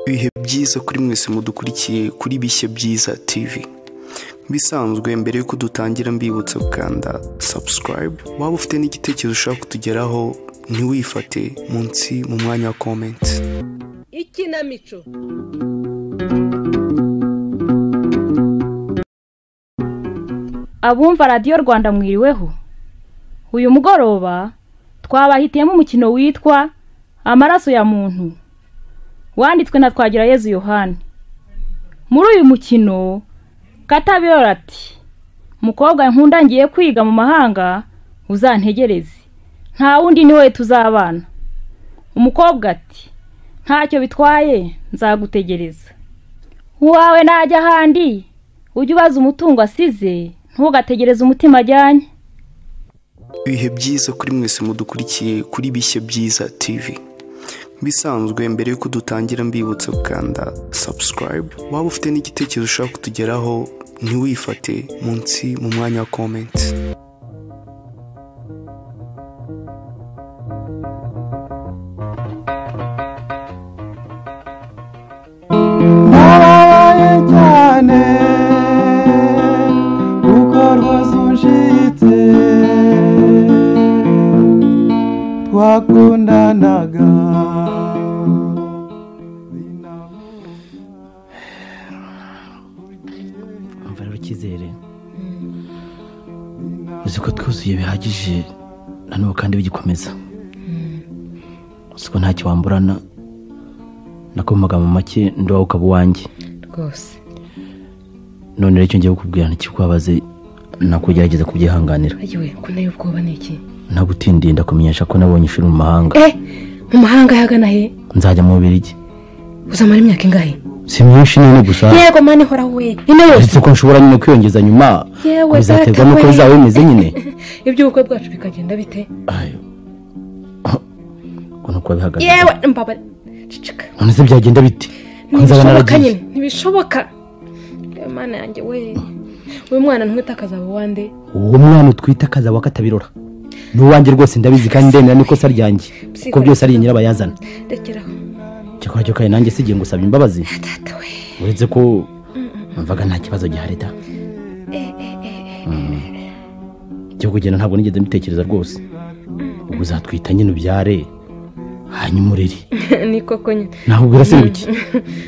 ibihe byiza kuri mwese mudukurikiye kuri bishya byiza tv bisanzwe mbere yuko dutangira mbibutsa gukanda sabusikarayibu waba ufite n'igitekerezo ushaka kutugeraho ntiwifate munsi mu mwanya wa komenti ikinamico abumva radiyo rwanda mwiriweho uyu mugoroba twabahitiyemo umukino witwa amaraso ya muntu wanditswe na Twagirayezu yohani muri uyu mukino katabiyora ati mukobwa nkunda ngiye kwiga mu mahanga uzantegereze nta wundi niwe tuzabana umukobwa ati ntacyo bitwaye nzagutegereza uwawe najya ahandi ujye ubaza umutungo asize ntugategereze umutima ajyanye ibihe byiza kuri mwese mudukurikiye kuri bishya byiza tv bisanzwe mbere yuko dutangira mbibutsa gukanda sabusikarayibu waba ufite n'igitekerezo ushaka kutugeraho ntiwifate munsi mu mwanya wa komenti narabaye cyane kuko rwose unshitse twakundanaga umva rero icyizere uzi ko twuzuye bihagije na n'ubu kandi bigikomeza uzi ko ntacyo wamburana nakomaga mu make ndoba ukaba uwanjye rwose none rero icyo ngiye kukubwira ntikikubabaze nakugerageza kubyihanganira yewe ko nayo ubwoba ni iki ntagutindiye ndakumenyesha ko nabonye ishuri mu mahanga eh mu mahanga yagana he nzajya mu bubirigi uzamara imyaka ingahe si myinshi none gusa yego mani hora we ino yose uretse ko nshobora nyine kwiyongeza nyuma yewe ngo bizaterwa data n'uko we. bizaba bimeze nyine iby'ubukwe bwacu bikagenda bite ayo ubwo ni uko bihagaze yewe mbabare cicika none se byagenda bite ko nzaba ntibishoboka naragiye nyine ntibishoboka yewe mana yanjye we uyu mwana ntumwita akazaba uwande uwo mwana utwite akaza wa katabirora ni uwanjye rwose ndabizi kandi ndemera n'ikosa ryanjye kuko byose ari nyirabayazana rekeraho cyakora cyo kare nanjye sigiye ngusabye imbabazi data we uretse ko mvaga nta kibazo gihari da Mm. cyo kugenda ntabwo nigeze mbitekereza rwose ubwo uzatwita nyine ubyare hanyuma urere ni koko nyine naho ubwira se nguki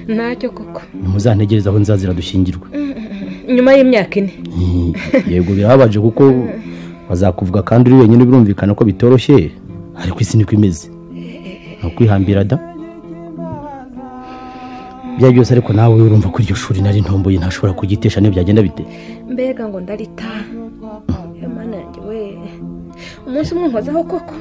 ntacyo koko nimuzantegereze aho nzazira dushyingirwa nyuma y'imyaka ine Mm. yego birababaje kuko bazakuvuga kandi uri wenyine birumvikana ko bitoroshye ariko isi niko imeze ni ukwihambira da bya byose ariko nawe urumva ko iryo shuri nari ntomboye ntashobora kugitesha niyo byagenda bite mbega ngo ndarita yewe mana yanjye we umunsi umwe nkozaho koko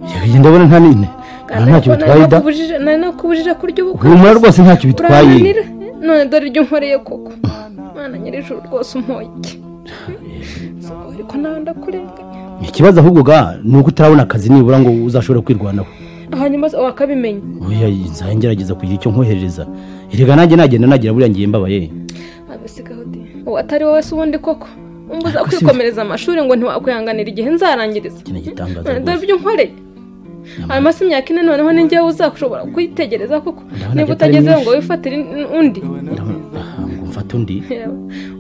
Yewe, ndabona nta nini nta ntacyo bitwaye da nakubujije- nari nakubujije kurya ubukwe humura rwose ntacyo bitwaye urananira none dore ibyo unkoreye koko mwana nyir'ijuru rwose umpoye iki ariko nawe ndakurenganya ikibazo ahubwo ga ni uko utarabona akazi nibura ngo uzashobore kwirwanaho hanyuma se wakabimenya oya nzajya ngerageza kugira icyo nkoherereza erega nanjye nagenda nagira buriya ngiye mbabaye abisigaho de uwo atari wowe se ubundi koko umbuza Ariko si- kwikomereza amashuri ngo ntiwakwihanganira igihe nzarangiriza iki ni igitangaza none rwose. dore ibyo unkoreye hanyuma se imyaka ine noneho ni njyewe uzashobora kwitegereza koko Ndabona niba atari utagezeho myinshi. ngo wifatire in- undi Ndabona- aha, ngo mfate undi Yewe,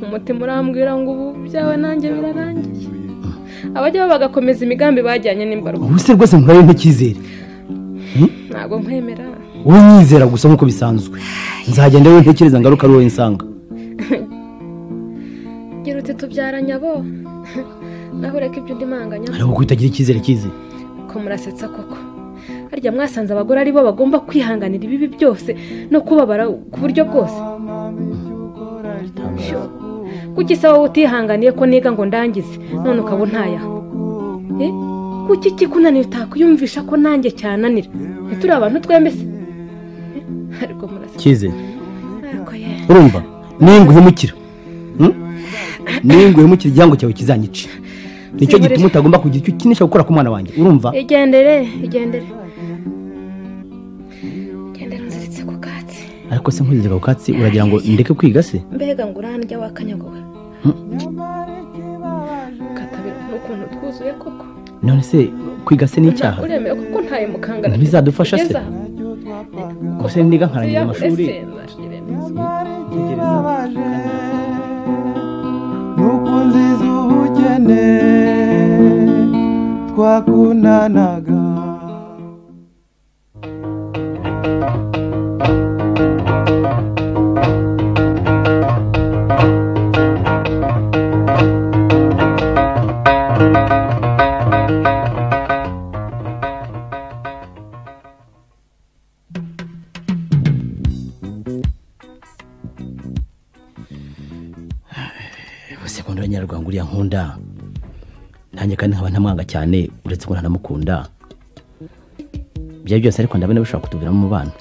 umutima urambwira ngo ubu byawe nanjye birarangiye abajyaho bagakomeza imigambi bajyanye n'imbarwa ubu se rwose nkurayo nticyizere ntabwo nkwemera wowe nyizera gusa nk'uko bisanzwe nzagenda wowe ntekereza ngaruka ari wowe nsanga gira uti tubyara nyabo naho ureka ibyo undi manganya ariko ko utagira icyizere cyize ko murasetsa koko harya mwasanze abagore ari bo bagomba kwihanganira ibibi byose no kubabara ku buryo bwose Sho, kuki se wowe utihanganiye ko niga ngo ndangize none ukaba untaya Eh, kuki kikunanira utakwiyumvisha ko nanjye cyananira ntituri abantu twembi se Eh, ariko murasetsa cyize ariko ye urumva ninguhemukira hmm? ninguhemukira igihango cyawe kizanyica nicyo gituma utagomba kugira icyo ukinisha gukora ku mwana wanjye urumva igendere igendere igendere nziritse ku katsi ariko se nkuzize ako katsi uragira ngo ndeke kwiga se mbega ngo urandya wakanyaguwe katabira n'ukuntu twuzuye koko none se kwiga se ni icyaha uremewe kuko ntaye mukangana Ntibizadufasha se? Ugeze aha. gusa niga nkarangiza amashuri ikibabaje nuko nziza ubukene twakundanaga bose nkunda abanyarwanda uriya nkunda nanjye kandi nkaba ntamwanga cyane uretse ko ntanamukunda ibyo ari byo byose ariko ndabona bishobora kutuviramo umubano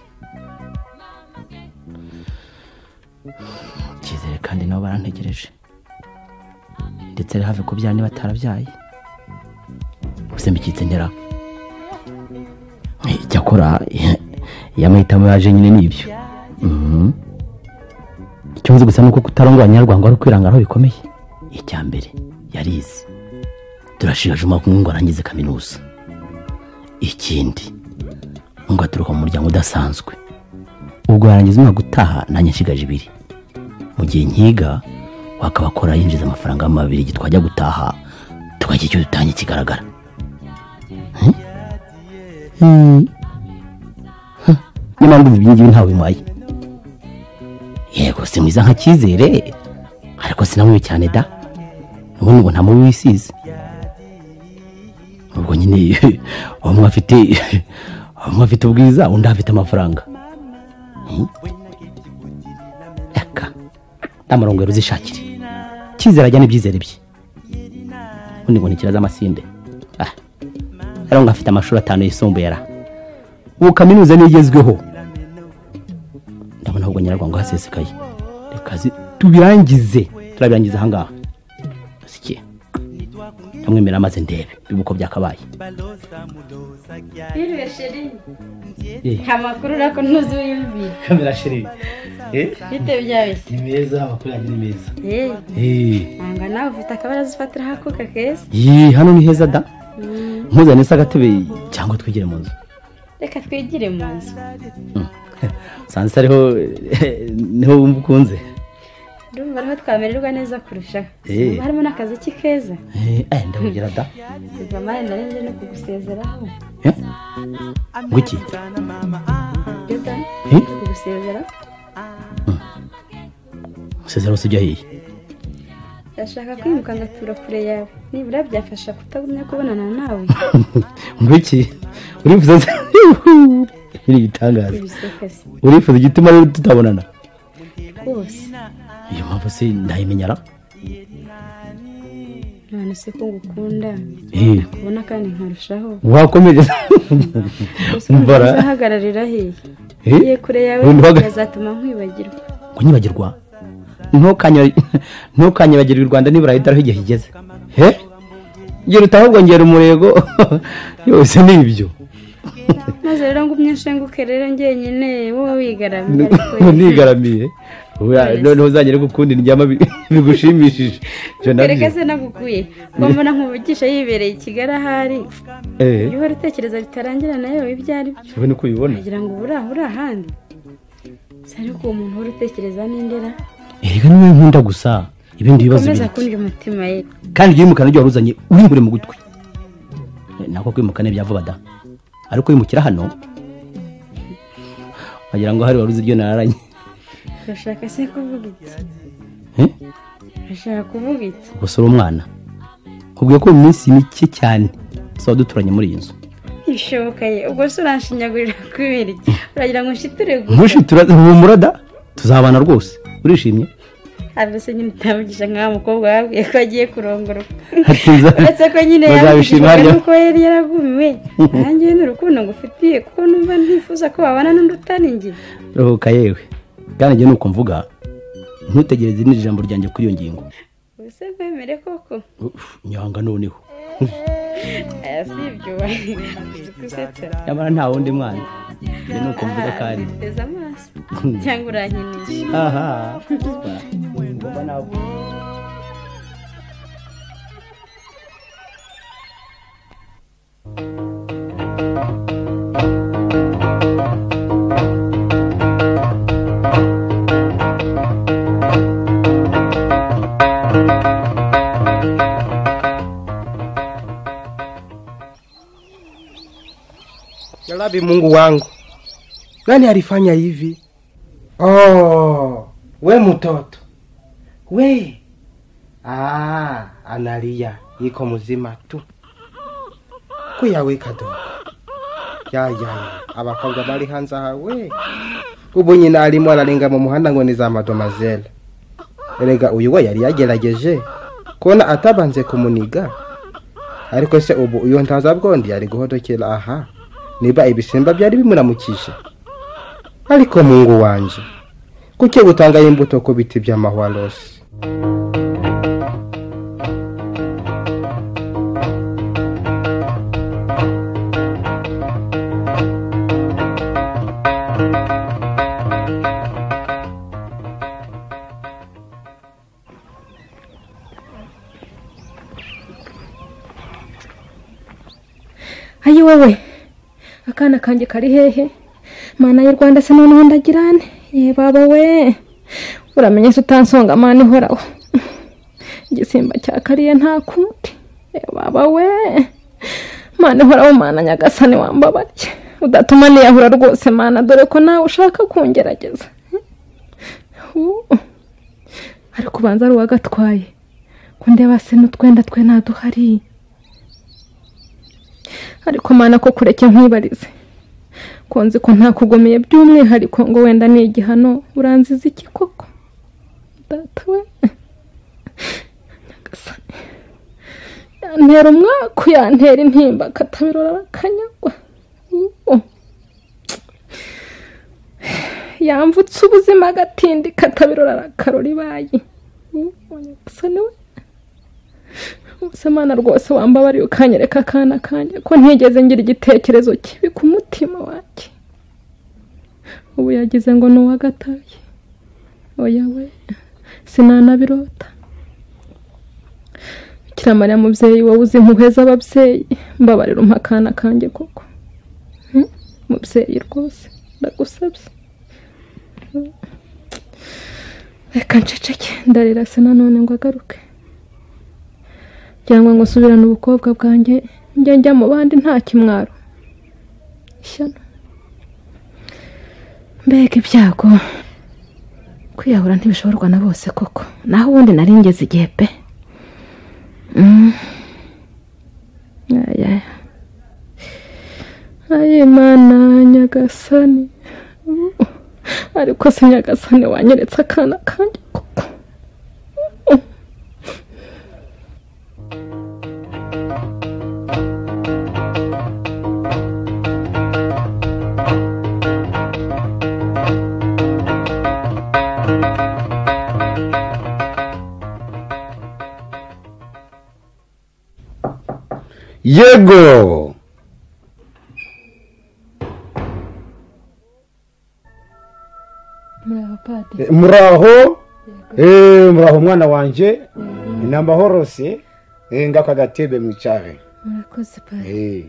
icyizere kandi nabo barantegereje ndetse ari hafi kubyara niba atarabyaye gusa mbikitse ntera icyakora iyo amahitamo yaje nyine ni ibyo Mhm. icyo nzi gusa ni uko kutarongora abanyarwanda ari ukwirangaraho bikomeye icya mbere yarize turashirije umwaka umwe ngo arangize kaminuza ikindi ngo aturuka mu muryango udasanzwe ubwo yarangiza umwaka utaha nanjye nshigaje ibiri mu gihe nkiga wakaba akora yinjiza amafaranga y'amabiri igihe twajya gutaha tukagira icyo dutangiye kigaragara Eh? Eh. Huh. niyo mpamvu ibi ngibi ntawe bimuhaye yego si mwiza nka cyizere ariko sinamubi cyane da ubundi ngo nta mubi wisize ubwo nyine umwe afite umwe afite ubwiza undi afite amafaranga Hmm? eka ntamurongo yari uzishakire cyizere ajya n'ibyizere bye ubundi ngo ni ikira z'amasinde Ah. rero ngo afite amashuri atanu yisumbuye ara ubu kaminuza niyo igezweho ndabona ahubwo nyarwanda hasesekaye reka zi- tubirangize turabirangiza ahangaha sike ndamwemerera maze ndebe biba uko byakabaye Biriwe sheri nta makuru urako ntuzi wiyumvira kamera sheri bite byabise ni meza amakuru yanjye ni meza yewe nanga nawe ufite akabaraza ufatiraho akuka keza ye hano ni heza da mpuzane se agatebe cyangwa twigire mu nzu reka twigire mu nzu sanze ariho niho wumva ukunze ndumva ariho twamererwa neza kurushaho Eh. Ubu harimo n'akaziki keza Eh, eh, ndabubwira da kuva amare ndarenze no kugusezeraho Eh? ngo iki ibyo da Eh? kugusezera usezera wose ujya hehe ndashaka kwimuka ngatura kure yawe nibura byafasha kutagumya kubonana nawe ngo iki urifuza se ni ibitangaza ibisekasi urifuza igituma rero tutabonana rwose iyo mpamvu se ndayimenyara none se ko ngukunda Eh, kubona kandi nkarushaho wakomeje gusa mbara uzahagararira hehe Eh, Iyo kure yawe Ntuhaga- yazatuma nkwibagirwa ngo nyibagirwa Ntukanye- ntukanyibagirwe u rwanda nibura hidaraho igihe kigeze he gira utahubwo ngera umurego yose ni ibyo maze rero ngo umyenshenguke rero njyenyine wowe wigaramye ngo ariko nigaramiye Oya, noneho uzangere gukundi ndyama bi- bigushimishije Ivyo nabyo. kereka se nagukuye ko mbona nkuvugisha yibereye i kigali ahari Eh, iyo uhora utekereza bitarangira nayo ibyo ari byo ube niko ubibona kugira ngo uburaha uri ahandi si ariko uwo muntu uhora utekereza n'indera erega niwe nkunda gusa ibindi bibazo komeza biri- kundya umutima ye kandi yimukana ibyo wari uzanye urimbure mu gutwi nako kwimukana ibyavuba da ariko wimukira hano wagira ngo hari wari uzi ibyo nararanye urashaka se kuvuga iki Eh? urashaka kuvuga iki gusa uri umwana kubwiye ko mu minsi mike cyane tuzaba duturanye muri iyi nzu ntibishoboka ye ubwo se uranshinyagurira kubera iki uragira ngo nshitire gusa ntushitura humura da tuzabana rwose urishimye habe se nyine utavugisha nk'aho mukobwa yababwiye ko agiye kurongorwa hakiza uretse ko nyine Muzabishima yabishijwe harya. nuko yari yaragumiwe nanjye ni urukundo ngufitiye kuko numva ntifuza ko wabana n'undi utari njye ruhuka yewe kandi njye nuko mvuga ntutegereze n'iri jambo ryanjye kuri iyo ngingo ubuse mwemere koko Uf, nyanga noneho aya si ibyo uzi gusetsa nyamara nta wundi mwana njye nuko mvuga kandi teze amaso cyangwa urankinisha aha ngomba nabwo Babi Mungu wangu, nani alifanya hivi? Oh, we mtoto we. Ah, analia, iko mzima tu, kuyawe kadogo. Ya ya, abakobwa bari hanze aha we, ubu nyina arimo ararenga mu muhanda ngo ni za madomazele. Erega uyu we yari yagerageje kubona atabanze kumuniga, ariko se ubu uyu ntaza bwondi yari guhodokera aha niba ibisimba byari bimuramukije ariko mungu wanje kuki gutanga imbuto ku biti by'amahwarosi ayi wowe akana kanjye kari hehe mana y'u rwanda se noneho ndagirane ye baba we uramenye se utansonga mana ihoraho igisimba cya kariye nta kundi ye baba we mana ihoraho mana nyagasani wambabarye udatuma niyahura rwose mana dore ko nawe ushaka kungerageza Hu. ariko ubanza ari uwagatwaye ko ndeba se n'utwenda twe ntaduhari ariko mana ko kureke nkwibarize ko nzi ko ntakugomeye by'umwihariko ngo wenda ni igihano uranziza iki koko data we nyagasani yantera umwaku yantera intimba akatabirora arakanyagwa Uwo. yamvutse ubuzima agatindi katabirora arakarora ibayi Uwo, nyagasani we Ubuse Mana rwose wambabariye ukanyereka akana kanjye ko ntigeze ngira igitekerezo kibi ku mutima wanjye ubu yagize ngo ni uwagataye oya we sinanabirota bikira mariya mubyeyi wowe uzi impuhwe z'ababyeyi mbabarira umpa akana kanjye koko Hmm? mubyeyi rwose ndagusabye reka nceceke ndarira se nanone ngo agaruke cyangwa ngo nsubirane ubukobwa bwanjye njye njya mu bandi nta kimwaro ishyano mbega ibyago kwiyahura ntibishoborwa na bose koko naho ubundi nari ngeze igihe pe Mm. Aya. ayi mana nyagasani Uh, ariko se nyagasani wanyeretse akana kanjye koko yego muri abapadiri Eh, muraho Eh, muraho mwana wanjye ni amahorose Eh, ngako agatebe mwicare murakoze pari Eh,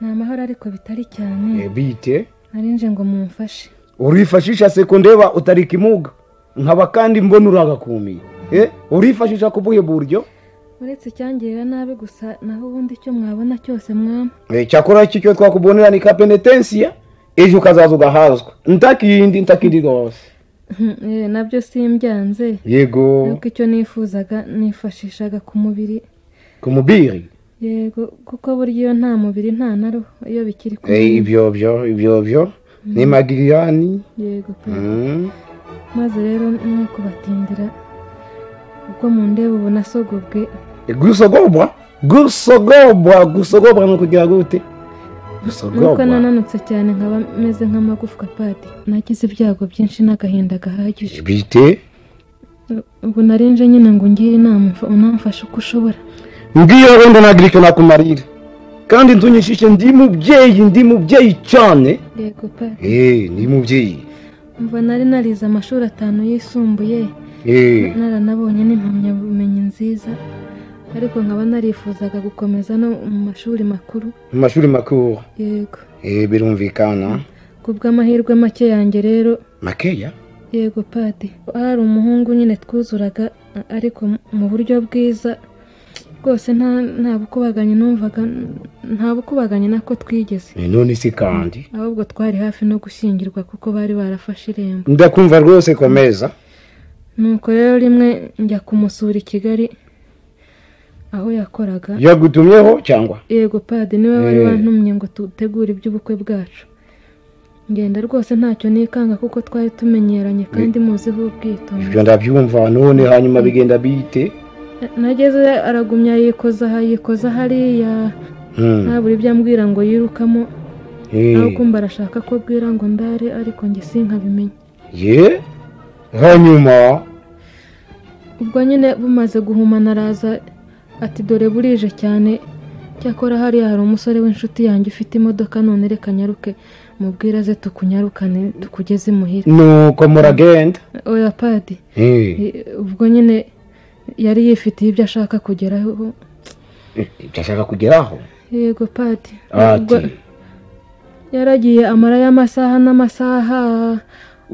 ni amahoro ariko bitari cyane eh, bite arinje ngo mumfashe urifashisha sekondeba utari kimuga nkaba kandi mbona uragakumiye Eh, urifashisha ku buhe buryo uretse icyangirira nabi gusa naho ubundi icyo mwabona cyose mwama Eh, cyakora iki cyo twakubonera ni ka penetensiya ejo ukazaza ugahazwa ntakindi ntakindi rwose Hmm, eh, nabyo simbyanze yego ariko icyo nifuzaga nifashishaga ku mubiri ku mubiri yego kuko burya iyo nta mubiri nta na roho iyo bikiri ku Eh, mubiri ibyo byo ibyo byo ni magiriyani yego pe Mm. maze rero ni kubatindira ubwo mu ndebe ubu nasogobwe gusogobwa gusogobwa gusogobwa ni ukugira gute nuko gusogobwa nananutse cyane nkaba meze nk'amagufwa padi nagize ibyago byinshi n'agahinda gahagije bite ubu narinje nyine ngo ungire inama umfa- unamfashe uko ushobora ngiyo wenda ntagira icyo nakumarira kandi ntunyishishe ndi mubyeyi ndi mubyeyi cyane yego padi Eh, ndi mubyeyi mva nari narize amashuri atanu yisumbuye Eh, naranabonye n'impamyabumenyi nziza ariko nkaba narifuzaga gukomeza no mu mashuri makuru mu mashuri makuru yego Eh, birumvikana ku bw'amahirwe make yanjye rero makeya yego padi hari umuhungu nyine twuzuraga a- ariko mu- mu buryo bwiza rwose nta nta bukubaganye numvaga nta bukubaganye nako twigeze none se kandi ahubwo twari hafi no gushyingirwa kuko bari barafashe irembo ndakumva rwose komeza nuko rero rimwe njya kumusura i kigali aho yakoraga yagutumyeho cyangwa yego padi niwe wari Eh. wantumye ngo dutegure iby'ubukwe bwacu ngenda rwose ntacyo nikanga kuko twari tumenyeranye kandi muziho ubwitonzi ibyo ndabyumva none hanyuma bigenda bite nageze aragumya yikoza aha yikoza hariya Hmm. ntabura ibyo ambwira ngo yirukamo Eh. nawe kumva arashaka ko bwira ngo ndare ariko njye sinkabimenya ye hanyuma ubwo nyine bumaze guhumana araza ati dore burije cyane cyakora hariya hari umusore w'inshuti yanjye ufite imodoka none reka nyaruke mubwira ze tukunyarukane tukugeze imuhira nuko muragenda oya padi Eh. i- ubwo nyine yari yifitiye ibyo ashaka kugeraho ibyo ashaka kugeraho yego padi ati Ubwo- yaragiye amara y'amasaha n'amasaha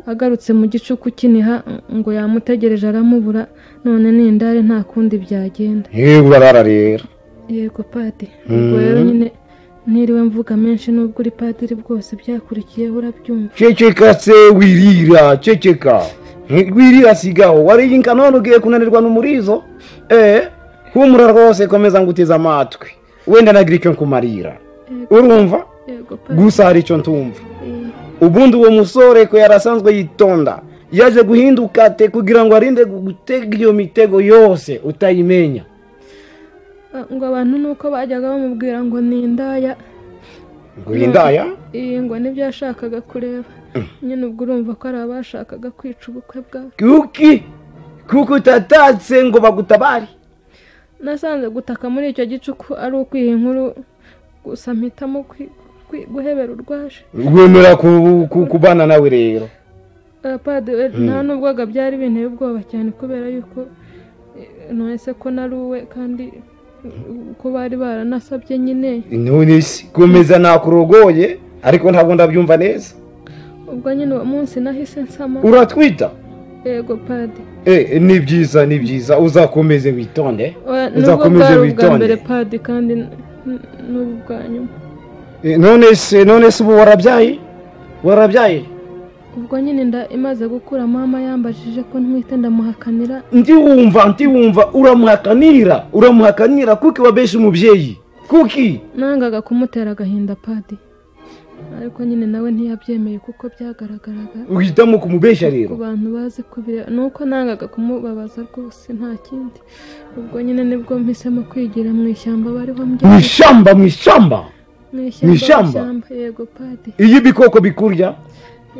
agarutse mu gicuku kiniha ngo yamutegereje aramubura none n'indare nta kundi byagenda yewe urarara rero yego padi ubwo rero Mhm. nyine ntiriwe mvuga menshi nubwo uri padiri bwose byakurikiyeho urabyumva ceceka se wirira ceceka wirira sigaho wariyinka none ugiye kunanirwa n'umurizo eh humura rwose komeza nguteze amatwi wenda nagira icyo nkumarira urumva yego padi gusa hari icyo ntumva Eh, ubundi uwo musore ko yari asanzwe yitonda yaje guhinduka te kugira ngo arinde gutega iyo mitego yose utayimenya ngo abantu nuko bajyaga bamubwira ngo ni indaya ngo yindaya iyi ngo nibyo yashakaga kureba nyine ubwo urumva ko ari abashakaga kwica ubukwe bwawe kuki kuko utatatse ngo bagutabare nasanze gutaka muri icyo gicuku ari ukwiha inkuru gusa mpitamo kwi- kwi- guhebera urwaje wemera ku- ku- kubana nawe rero padiri we nta n'ubwoga byari binteye ubwoba cyane kubera yuko eh, none se ko nari uwe kandi eh, ko bari baranasabye nyine none se komeza nakurogoye ariko ntabwo ndabyumva neza ubwo nyine uwo munsi nahise nsama uratwita yego padi Eh, ni byiza ni byiza uzakomeze witonde Oya, nubwo uzakomeze bwari ubwa mbere witonde padi kandi n- n- n'ubu bwa nyuma Eh, none se none se ubu warabyaye warabyaye ubwo nyine inda imaze gukura mama yambajije ko ntwite ndamuhakanira ndiwumva ndiwumva uramuhakanira uramuhakanira kuki wabesha umubyeyi kuki nangaga kumutera agahinda padi ariko nyine nawe ntiyabyemeye kuko byagaragaraga uhitamo kumubesha ku rero bantu bazi kubireba ni uko nangaga kumubabaza rwose nta kindi ubwo nyine nibwo mpisemo kwigira mu ishyamba bariho mu mbyaye ishyamba mu ishyamba mu mu ishyamba ishyamba? ishyamba yego padi iyo ibikoko bikurya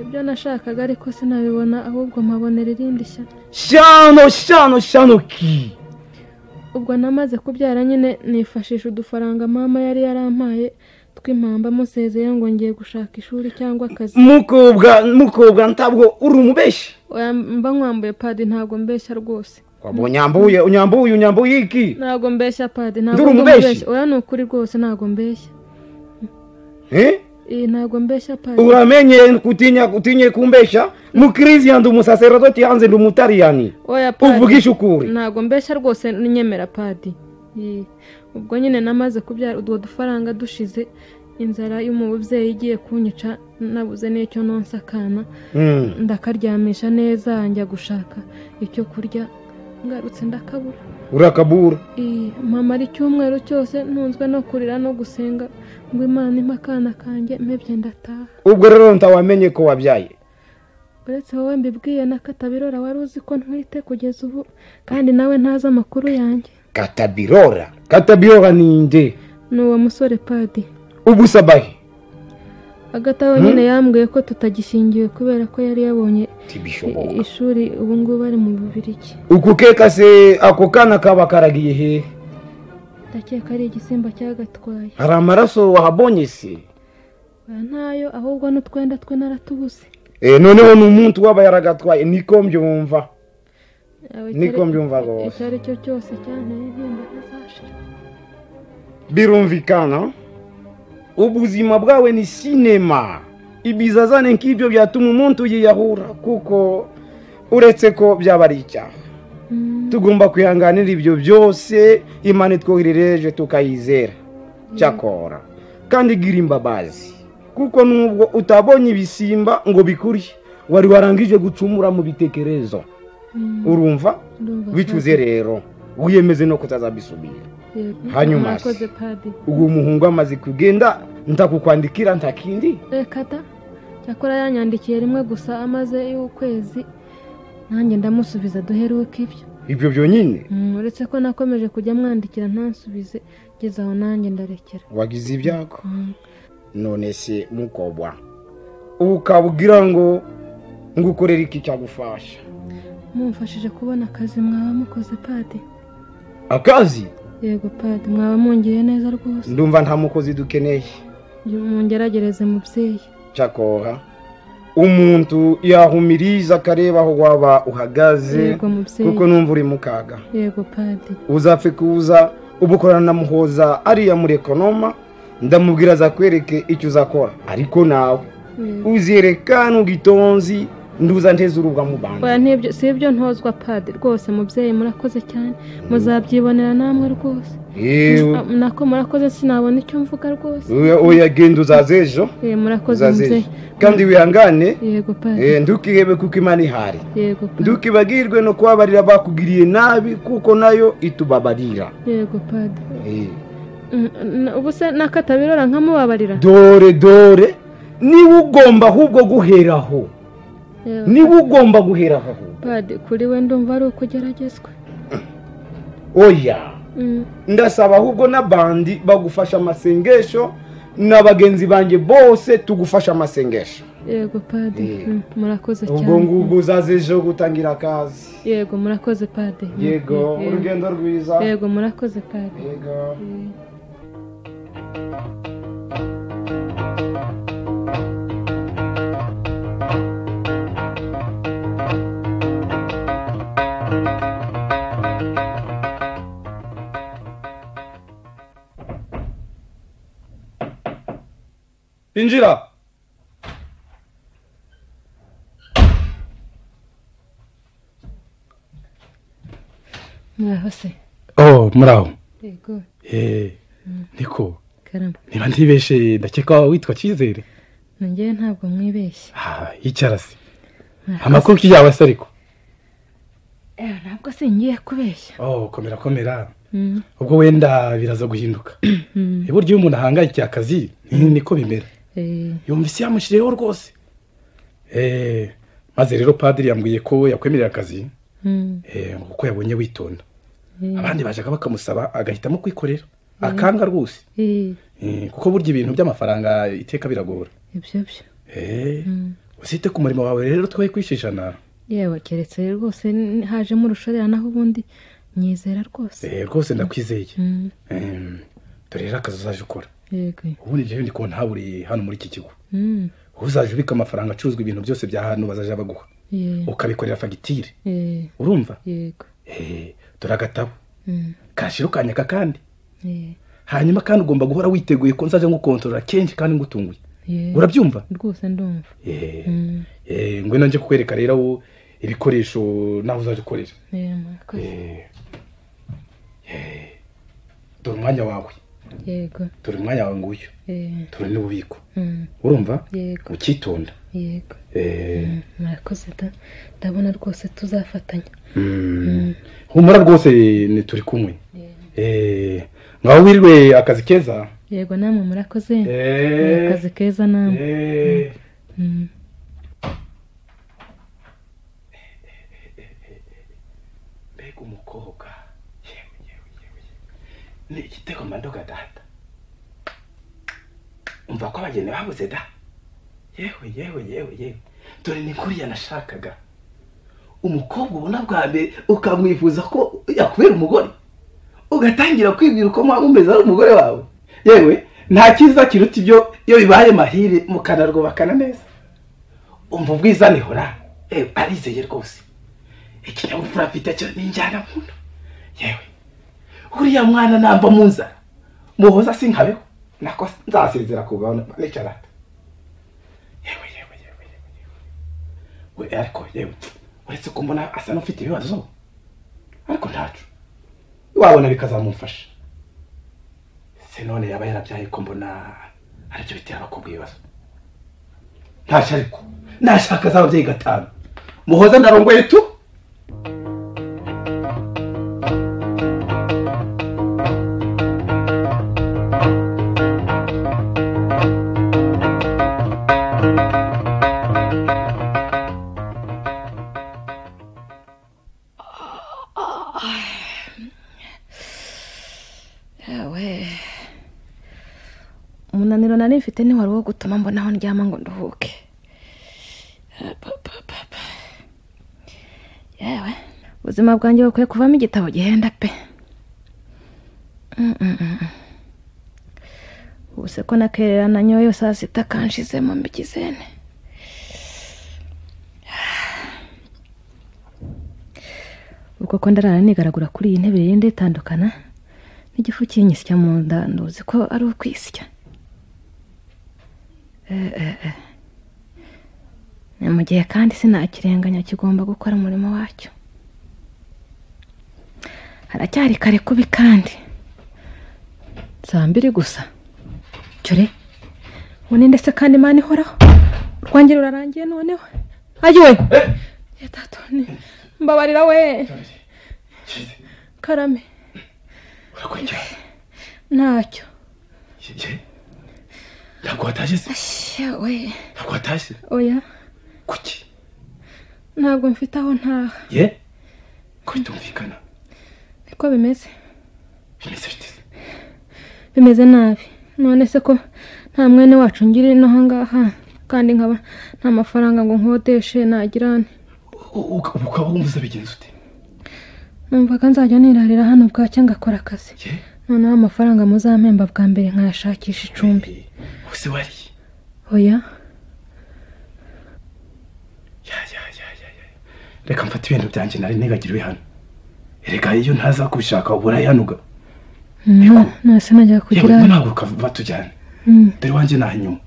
ibyo nashakaga ariko sinabibona ahubwo mpabonera irindi shyamba shano shano shano ki ubwo namaze kubyara nyine nifashisha udufaranga mama yari yarampaye tw'impamba musezeye ngo ngiye gushaka ishuri cyangwa akazi mukobwa mukobwa ntabwo uri umubeshi Oya, mba nkwambuye padi ntabwo mbeshya rwose waba unyambuye unyambuye unyambuye iki ntabwo mbeshya padi ntabwo Nduri ndi umubeshyi? umubeshyi. oya ni ukuri rwose ntabwo mbeshya Eh? iyi ntabwo mbeshya padi uramenye kutinya kutinye kumbesha mukirisiya ndi umusaserodoti hanze ndi umutariyani oya padi uvugisha ukuri ntabwo mbeshya rwose ninyemera padi Iyi. ubwo nyine namaze kubyara utwo dufaranga dushize inzara y'umubyeyi igiye kunyica nabuze n'icyo nonsa akana Hmm. ndakaryamisha neza njya gushaka icyo kurya ngarutse ndakabura urakabura Iyi, mamara icyumweru cyose ntunzwe no kurira no gusenga ngo imana impe akana kanjye mpebye ndataha ubwo rero ntawamenye ko wabyaye uretse wowe mbibwiye na katabirora wari uzi ko ntwite kugeza ubu kandi nawe ntazi amakuru yanjye katabirora katabirora ni nde ni uwo musore padi ubu sabahe agataho nyine yambwiye ko tutagishingiwe kubera ko yari yabonye i- ntibishoboka ishuri ubu ngubu ari mu bubirigi uku keka se ako kana kaba karagiye hehe ndakeka ari igisimba cyagatwaye hari amaraso wahabonye se Oya, ntayo ahubwo n'utwenda twe naratubuze Eh, noneho ni umuntu waba yaragatwaye niko mbyumva Yawe Niko icyari- mbyumva rwose. icyo ari cyo cyose cyanteye intimba ntazashira birumvikana ubuzima bwawe ni sinema ibizazane nk'ibyo byatuma umuntu yiyahura kuko uretse ko byaba ari icyaha tugomba kwihanganira ibyo byose imana itwoherereje tukayizera cyakora kandi igira imbabazi kuko nubwo utabonye ibisimba ngo bikurye wari warangije gucumura mu bitekerezo urumva bicuze rero wiyemeze no kutazabisubira hanyuma se, mwakoze padiri uwo muhungu amaze kugenda ntakukwandikira ntakindi reka da cyakora yanyandikiye rimwe gusa amaze y'ukwezi nanjye ndamusubiza duheruke ibyo ibyo byonyine Mm, uretse ko nakomeje kujya mwandikira ntansubize ngeze aho nanjye ndarekera wagize ibyago none se mukobwa ubu ukabwira ngo ngukorere iki cyagufasha mumfashije kubona akazi mwaba mukoze padi akazi yego padi mwaba mungiriye neza rwose ndumva nta mukozi dukeneye mungeragereze mubyeyi cyakoha umuntu yahumiriza akareba aho waba uhagaze yego mubyeyi kuko numva uri mu kaga yego padi uzapfe kuza uba ukorana na muhoza ariya muri ekonoma ndamubwira azakwereke icyo uzakora ariko nawe uzerekana ubwitonzi nduza nteze urubwa mu oya bandi ntibyo si ibyo ntozwa padi rwose mubyeyi murakoze cyane muzabyibonera namwe rwose yewe Ah, nako murakoze sinabona icyo mvuga rwose oya- oya genda uzaze ejo Eh, murakoze uzaze ejo mubyeyi kandi wihangane yego padi eh, ntukihebe kuko imana ihari yego padi ntukibagirwe no kubabarira bakugiriye nabi kuko nayo itubabarira yego padi Eh. Mm, n- ubu se nakatabirora nkamubabarira dore dore niwe ugomba ahubwo guheraho Yewe, niwe ugomba guheraho ahubwo. padi kuri we ndumva ari ukugeragezwa oya Mm, ndasaba ahubwo n'abandi bagufasha amasengesho na bagenzi banjye bose tugufasha amasengesho yego padi Eh. Mm, murakoze ubwo ngubwo cyane uzaze ejo gutangira akazi yego murakoze padi Mm, yego mm, yego. urugendo rwiza yego murakoze padi yego Eh. injira muraho se oh muraho yego Eh, niko karamba niba ntibeshe ndakeka witwa cyizere nangewe ntabwo mwibeshye Ah, icyarasi amakoki yawe se ariko Eh, ntabwo se ngiye kubeshya oh komera komera Mm, ubwo wenda biraza guhinduka mm, Eh, burya iyo umuntu ahangayikiye akazi ni- niko bimera eh, yumva isi yamushyiriyeho rwose Eh, maze rero padiri yambwiye ko yakwemerera akazi mm, eh, kuko yabonye witonda eh, abandi bajaga bakamusaba agahitamo kwikorera akanga rwose eh, Eh, kuko burya ibintu by'amafaranga iteka biragora ibyo byo Eh, Mm. usite ku murimo wawe rero twe kwishishana yewe keretse rwose n- hajemo urushorera naho ubundi nyizera rwose Eh, rwose ndakwizeye Mm, Em, dore rero akazi uzaje ukora yego ubundi njyewe ndi kubona haburiye hano muri iki kigo Mm, uzaje ubika amafaranga acuruzwa ibintu byose bya hano bazaje baguha ye- ukabikorera fagitire eh, urumva yego Eh, dore agatabo Mm, kashira ukanyaka kandi eh, hanyuma kandi ugomba guhora witeguye ko nzaje ngukontorora kenshi kandi ngutunguye ye- urabyumva rwose ndumva Eh, Mm, eh, ngwino nje kukwereka rero wo ibikoresho nawe uzaje ukorera eh, murakoze Eh, eh, dore umwanya wawe yego dore umwanya wawe nguyu eh, dore n'ububiko mm, urumva yego ukitonda yego Eh, Mm, murakoze da- ndabona rwose tuzafatanya mm. humura rwose ni turi kumwe Eh, ngaho wirirwe akazi keza yego namwe murakoze Eh, akazi keza namwe eh, Mm, mbega umukobwa yewe yewe yewe yewe. ni igitego mandoga data umva ko abageni babuze da yewe yewe yewe yewe dore ni kuriya nashakaga umukobwa ubona bwa mbere ukamwifuza ko yakubera umugore ugatangira kwibwira uko mwaba mumeze ari umugore wawe yewe nta cyiza kiruta ibyo iyo bibaye mahire mukanarwubakana neza umva ubwiza nihora yewe arizeye rwose ikinyabupfura afite cyo ni injyana nkunda yewe uriya mwana namba mu nzara muhoza sinkabeho nako nzasezera ku gahunda n'icarata yewe yewe yewe yewe yewe we ariko yewe uretse ko mbona asa n'ufite ibibazo ariko ntacu wabona bikazamufasha se none yaba yarabyaye ko mbona aribyo bitera abakobwa ibibazo ntashya ariko nashaka z'ababyeyi gatanu muhoza ndarongoye tu yewe umunaniro nari mfite ni wari wo gutuma mbona aho ndyama ngo nduhuke Eh, pa, pa, pa, pa. yewe ubuzima bwanjye bukwiye kuvamo igitabo gihenda pe Mm, mm, mm. ubu se ko nakerera nanyoye saa sita kanshizemo mbigizene ubwo ko ndarara nigaragura kuri iyi ntebe yenda itandukana n'igifu kinyisya mu nda nduzi ko ari ukwisya Eh, eh, eh. ni mu gihe kandi sinakirenganya kigomba gukora umurimo wacyo haracyari kare kubi kandi saa mbiri gusa cyore uninde se kandi imana ihoraho urwanjye rurarangiye noneho ayiwe yatatone mbabarira we karame ntacyo ntabwo watashye se we ntabwo watashye oya kuki ntabwo mfite aho ntaha ye ko bitumvikana niko bimeze bimeze bite se? bimeze nabi none se ko nta mwene wacu ngiri ino ahangaha kandi nkaba nta mafaranga ngo nkodeshe nagirane U- uka- ukaba wumva bigenza ute numvaga nzajya nirarira hano bwacya ngakora akazi noneho amafaranga muzampemba bwa mbere nkayashakisha icumbi ubuse wariye oya reka mfate ibintu byanjye nari nibagiriwe hano erega iyo ntaza kubishaka ubura yanuga no ntase najya kugira yewe ntabwo ukava tujyane Mm. dore wanjye ni ahanyuma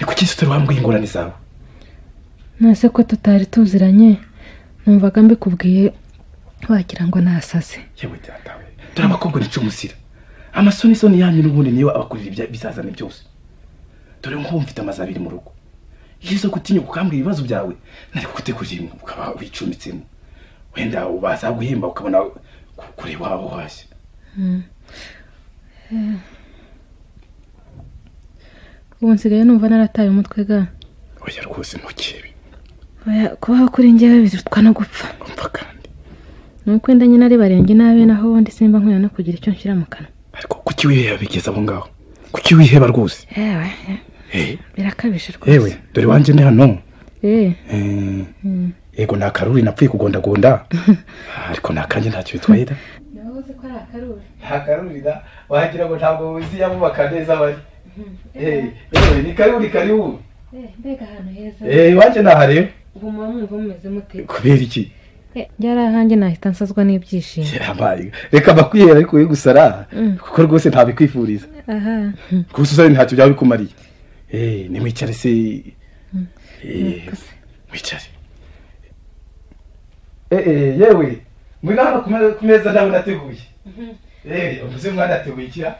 ni kuki se utari wambwiye ingorane zawe nase ko tutari tuziranye numvaga mbikubwiye wagira ngo nasaze yewe datawe dore abakobwa ni umusira amasoni soni yanyu n'ubundi niyo abakurira ibya- ibizazane byose dore nk'ubu mfite amazu abiri mu rugo iyo uza gutinyuka ukambwira ibibazo byawe nari kugutegurira imwe ukaba wicumbitsemo wenda baza guhemba ukabona ku- kureba aho hashya Mm. Eh. ubu nsigaye numva narataye umutwe ga oya rwose ntukebe Oya, kubaho kuri njyewe birutwa no gupfa umva kandi ni uko wenda nyine ari barenge nabi naho ubundi simba nkwiye no kugira icyo nshyira mu kanwa kuki wiheba bigeze aho ngaho kuki wiheba rwose yewe Eh, birakabije yewe rwose dore wanjye ni hano Eh, Eh, mm. yego ni akaruri napfuye kugondagonda ariko ni akanjye ntacyo bitwaye da Nahoze ko ari akaruri. nta karuri da wagira ngo ntabwo wuzi yamubaka neza bari yewe ni karuri kari ubu Eh, mbega ahantu heza. Eh, iwanjye nahareba Ubu muba mwumva mumeze mute? kubera iki Eh, Ryari ahanjye nahita nsazwa n'ibyishimo. Yabaye. reka bakwihera ariko we gusara Mm. kuko rwose ntabikwifuriza Aha. gusa usare ntacyo byaba bikumariye Eh, nimwicare se Eh, mwicare Eh, eh, yewe muri hano ku me- ku meza nawe nateguye Eh, uvuze mwana ateguye ikira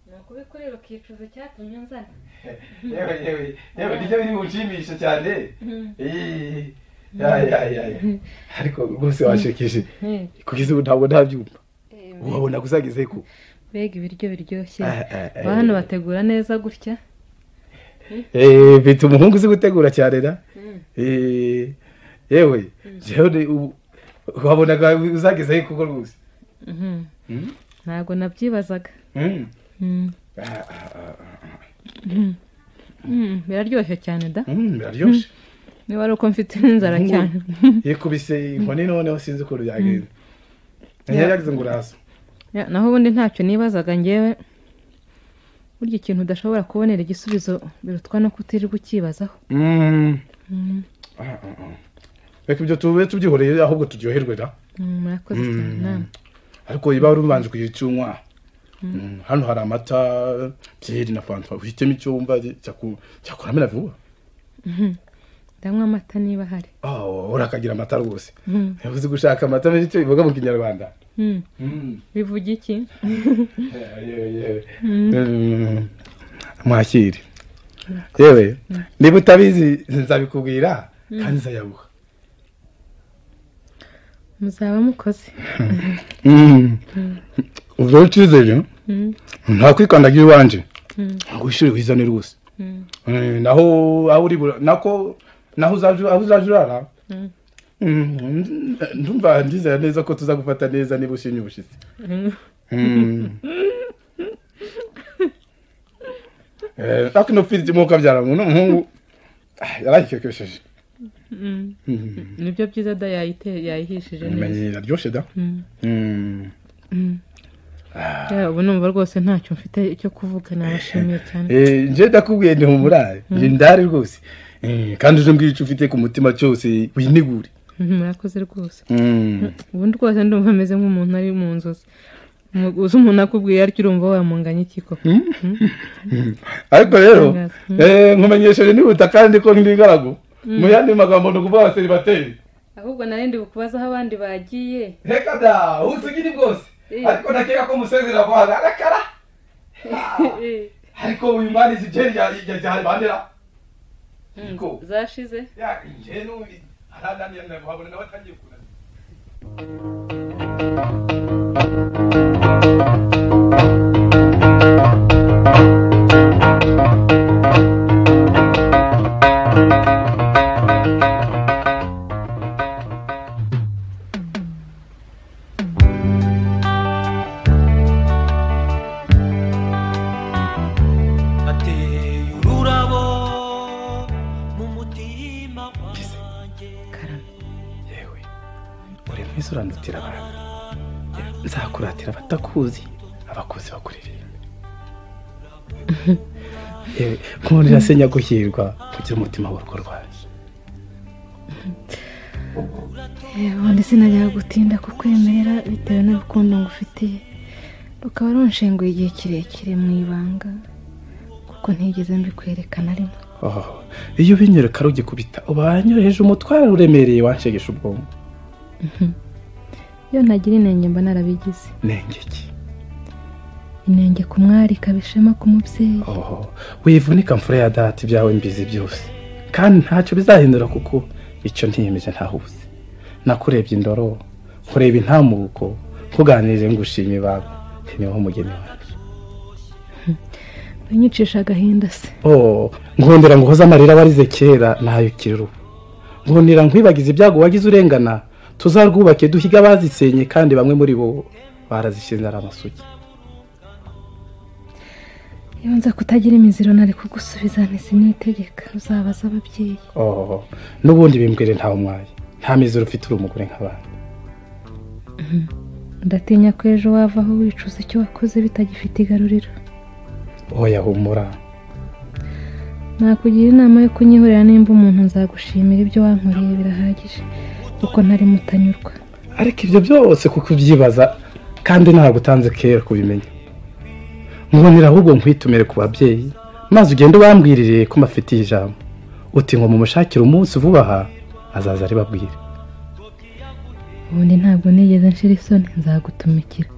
Ni ukubi kuri rukicuza cyatumye nzana. yewe yewe yewe nibyo biri bunshimisha cyane Mm. Eh, ya ya ya ya. ariko rwose washekeje Eh, kugeza ubu ntabwo ntabyumva wabona kuzageze ku Mbega ibiryo biryoshye. Ah, ah, ah. Ba hano bategura neza gutya. Eh, mfite umuhungu uzi gutegura cyane da Mm. Eh, yewe jewe ni ubu- wabonaga uzageze kuko rwose Mhm. Mm? Ntabwo nabyibazaga. Mm. Mm. Ah, ah, ah, ah. Mm. Mm, Biraryoshye cyane da. Mm, biraryoshe Niba ari uko mfite inzara cyane. yikubise inkoni noneho sinzi ukuntu byagenze Ya. yari yagize ngo uraza Ya, naho ubundi ntacyo nibazaga ngewe burya ikintu udashobora kubonera igisubizo birutwa no kutirirwa ukibazaho Mm. Mm, Ah, ah, ah. reka ibyo tube tubyihoreye ahubwo turyoherwe da mm, murakoze Mm. cyane namwe. ariko iba wari ubanje kugira icyo unywa Mm, hano hari amata byeri na fanta uhitemo icyo wumva cyaku- cyakuramira vuba Mhm. ndanywa amata niba ahari oh urakagira amata rwose Mm. uzi gushaka amata menshi icyo bivuga mu kinyarwanda Mm. Mm. bivuga iki Yewe, yewe. Mm. Mm. mwakire yewe niba utabizi nzabikubwira Mm. kandi nzayabuha muzaba mukoze Mm. Mm. ubwo rero ucyizere Mm. nta kwikandagira iwanje Mm. ngo wishyure wizane rwose Mm. Eh, naho aho uri bura- nako naho uzaje- aho uzaje urara Mm. Mm, ndumva ndizera neza ko tuzagufata neza niba ushimye ubushizi Mm. Mm. Eh, ariko ino pfiri irimo ukabyara umuntu umuhungu ah, yarayikekesheje Mm. Mm. nibyo byiza da yayite- yayihishije neza Imenye, iraryoshye da Mm. Mm. Mm. Ya, ubu numva rwose ntacyo mfite cyo kuvuga nabashimiye cyane Eh, nje ndakubwiye ndi mumurare Mm. ndi ndari rwose Eh, kandi uje mbwira icyo ufite ku mutima cyose winigure Mm, murakoze rwose Mm. ubundi rwose ndumva ameze nk'umuntu ari mu nzozi Mu- uzi umuntu akubwiye ariko urumva wamunganya iki koko Mm. Mm. ariko rero Mm. eh, nkumenyesheje nihuta kandi ko ndi ingaragu Mm. mu yandi magambo ni ukuvuga seribateri ahubwo narindi bukubaza aho abandi bagiye reka da usigire bwose ariko ndakeka ko musezera vuba arakara ariko uyu mwana izi jeri yajyanye bandera zashize njye n'undi arananiye ndahabona nawe atangiye kunanira ateye ururabo mu mutima wanjye uri mwiza uranutira abantu nzakuratira abatakuzi abakuzi bakuririmbe yewe nk'ubu nirasenya guhirwa kugira umutima w'urugo rwanjye ubundi sinajya gutinda kukwemerera bitewe n'urukundo ngufitiye rukaba runshenguye igihe kirekire mu ibanga kuko ntigeze mbikwerekana rimwe Oh, iyo ubinyereka rugikubita uba wanyoheje umutware uremereye wanshegesha ubwonko iyo ntagira inenge mba narabigize nengeki inenge ku mwari ikaba ishema ku mubyeyi oh, wivunika mfura ya data ibyawe mbizi byose kandi ntacyo bizahindura kuko icyo ntiyemeje ntahuze nakurebye indoro kureba intamuko kuganirije ngushima ibanga niho umugeni wawe unyicisha agahinda se oh nkundira ngo uhoze amarira warize kera nayo kiri ubu nkundira nkwibagize ibyago wagize urengana tuzarwubake duhiga abazisenye kandi bamwe muri bo barazishinze ari amasugi iyo nza kutagira imiziro nari kugusubiza ntizinitegeka uzabaza ababyeyi oh n'ubundi bimbwire ntawe umwaye nta mizero ufite uri umugore nk'abandi ndatinya ko ejo wavaho wicuza icyo wakoze bitagifite igaruriro oya humura nakugira inama yo kunyihurira nimba umuntu nzagushimira ibyo wankoreye birahagije kuko ntari mutanyurwa ariko ibyo byose kuko ubyibaza kandi ntabwo utanze kera kubimenya nkundira ahubwo nkwitumire ku babyeyi maze ugende ubambwirire ko mbafitiye ijambo uti ngo mumushakire umunsi vuba aha azaza ari babwire ubundi ntabwo nigeze nshira isoni nzagutumikira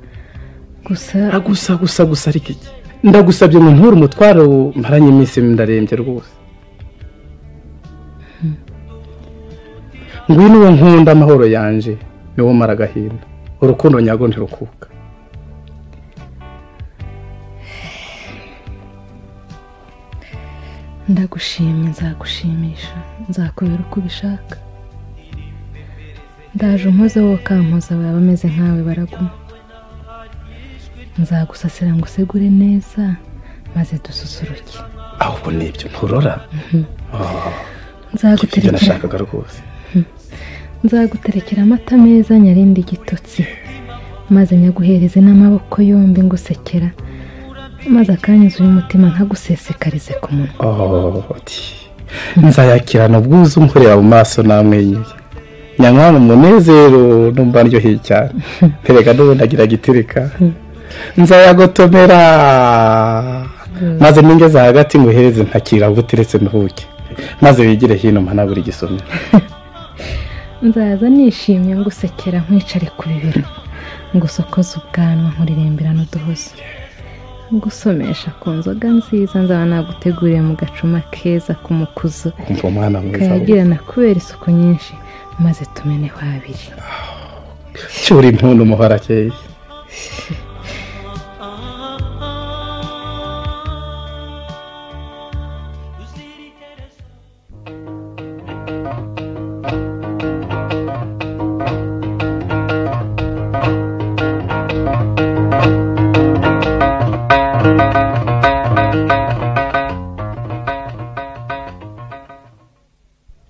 gusa gusa gusa gusa ariko iki ndagusabye ngo nture umutwaro maranye iminsi ndarembye rwose ngwino uwo nkunda amahoro yanje niwo mara agahinda urukundo nyarwo ntirukuka ndagushimye nzagushimisha nzakubera uko ubishaka ndaje umpoze wowe ukampoza baba bameze nkawe baraguma nzagusasira ngo usegure neza maze dususuruke ahubwo nibyo nturora Ah, ibyo nzaguterekera nashakaga rwose nzaguterekera amata meza nyarinde igitotsi maze nyaguhereze n'amaboko yombi ngusekera maze akanyuze umutima nkagusesekarize ku munwa Oh, ati, nzayakirana ubwuzu nkureba mu maso namwenyuye nyamwana umunezero numva ndyoheye cyane mpereka n'ubundi agira gitirika nzayagotomera maze ningeze hagati nguhereze ntakira aho uteretse ntuhuke maze wigire hino mpana buri gisomero nzaza nishimye ngusekera nkwicare ku bibero ngusokoza ubwanwa nkuririmbira n'uduhozo ngusomesha ku nzoga nziza nzaba naguteguriye mu gacuma keza k'umukuzo umva umwana mwiza kayagirana kubera isuku nyinshi maze tumeneho abiri cyura impundu umuhora akeye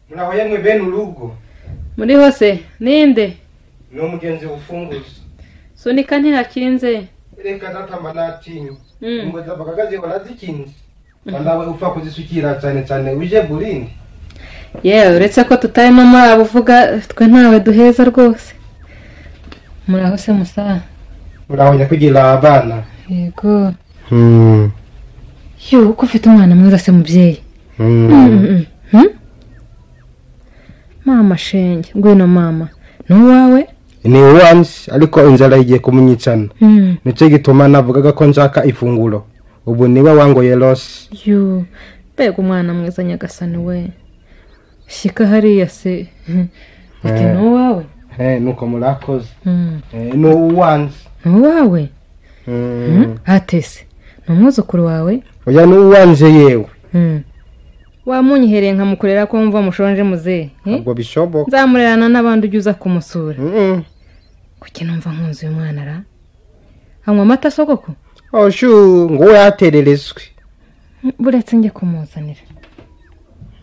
muraho yemwe bene urugo muri hose ninde ni umugenzi wufunguza sunika ntihakinze reka datamba natinywa Mm. ngo zapaka kaziho razikinze nawe upfa kuzisukira cyane cyane uje burindi yewe uretse ko tutarimo muri abo uvuga twe ntawe duheza rwose muraho se musaza muraho nyakwigira abana yego yo uko ufite umwana mwiza se mubyeyi Mm, mm, mm. mama shenge ngwino mama ni uwawe ni uwanjye ariko inzara igiye kumunyicana Mm. nicyo gituma navugaga ko nshaka ifunguro ubu niwe wangoye rose yo mbega umwana mwiza nyagasani we shyika hariya se uti ni uwawe Eh, nuko murakoze Mm. Eh, ni uwanjye ni uwawe atese ni umwuzukuru wawe oya ni uwanjye yewe Mm. wamunyihereye nkamukorera ko wumva mushonje muzehe eh? ubwo bishoboka nzamurerana n'abandi ujya uza kumusura kuki numva nkunze uyu mwana ra anywa amata sogoko oshu ngo we yatererezwe Mm, buretse njye kumuzanira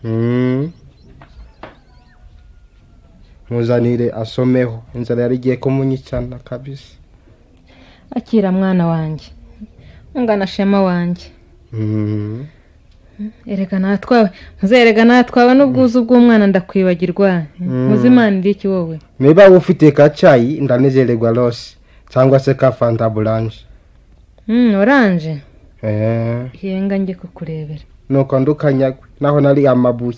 Mm. muzanire asomeho inzara yari igiye kumunyicana kabisa akira mwana wanjye ungana shema wanjye Mm. erega natwawe muzerega natwawe n'ubwuzu bw'umwana ndakwibagirwa muzimana iki wowe niba waba ufite ka cyayi ndanezererwa rose cyangwa se ka fanta buranje Mm, oranje Eh. yenga njye kukurebera nuko ndukanyagwe naho nari amabuye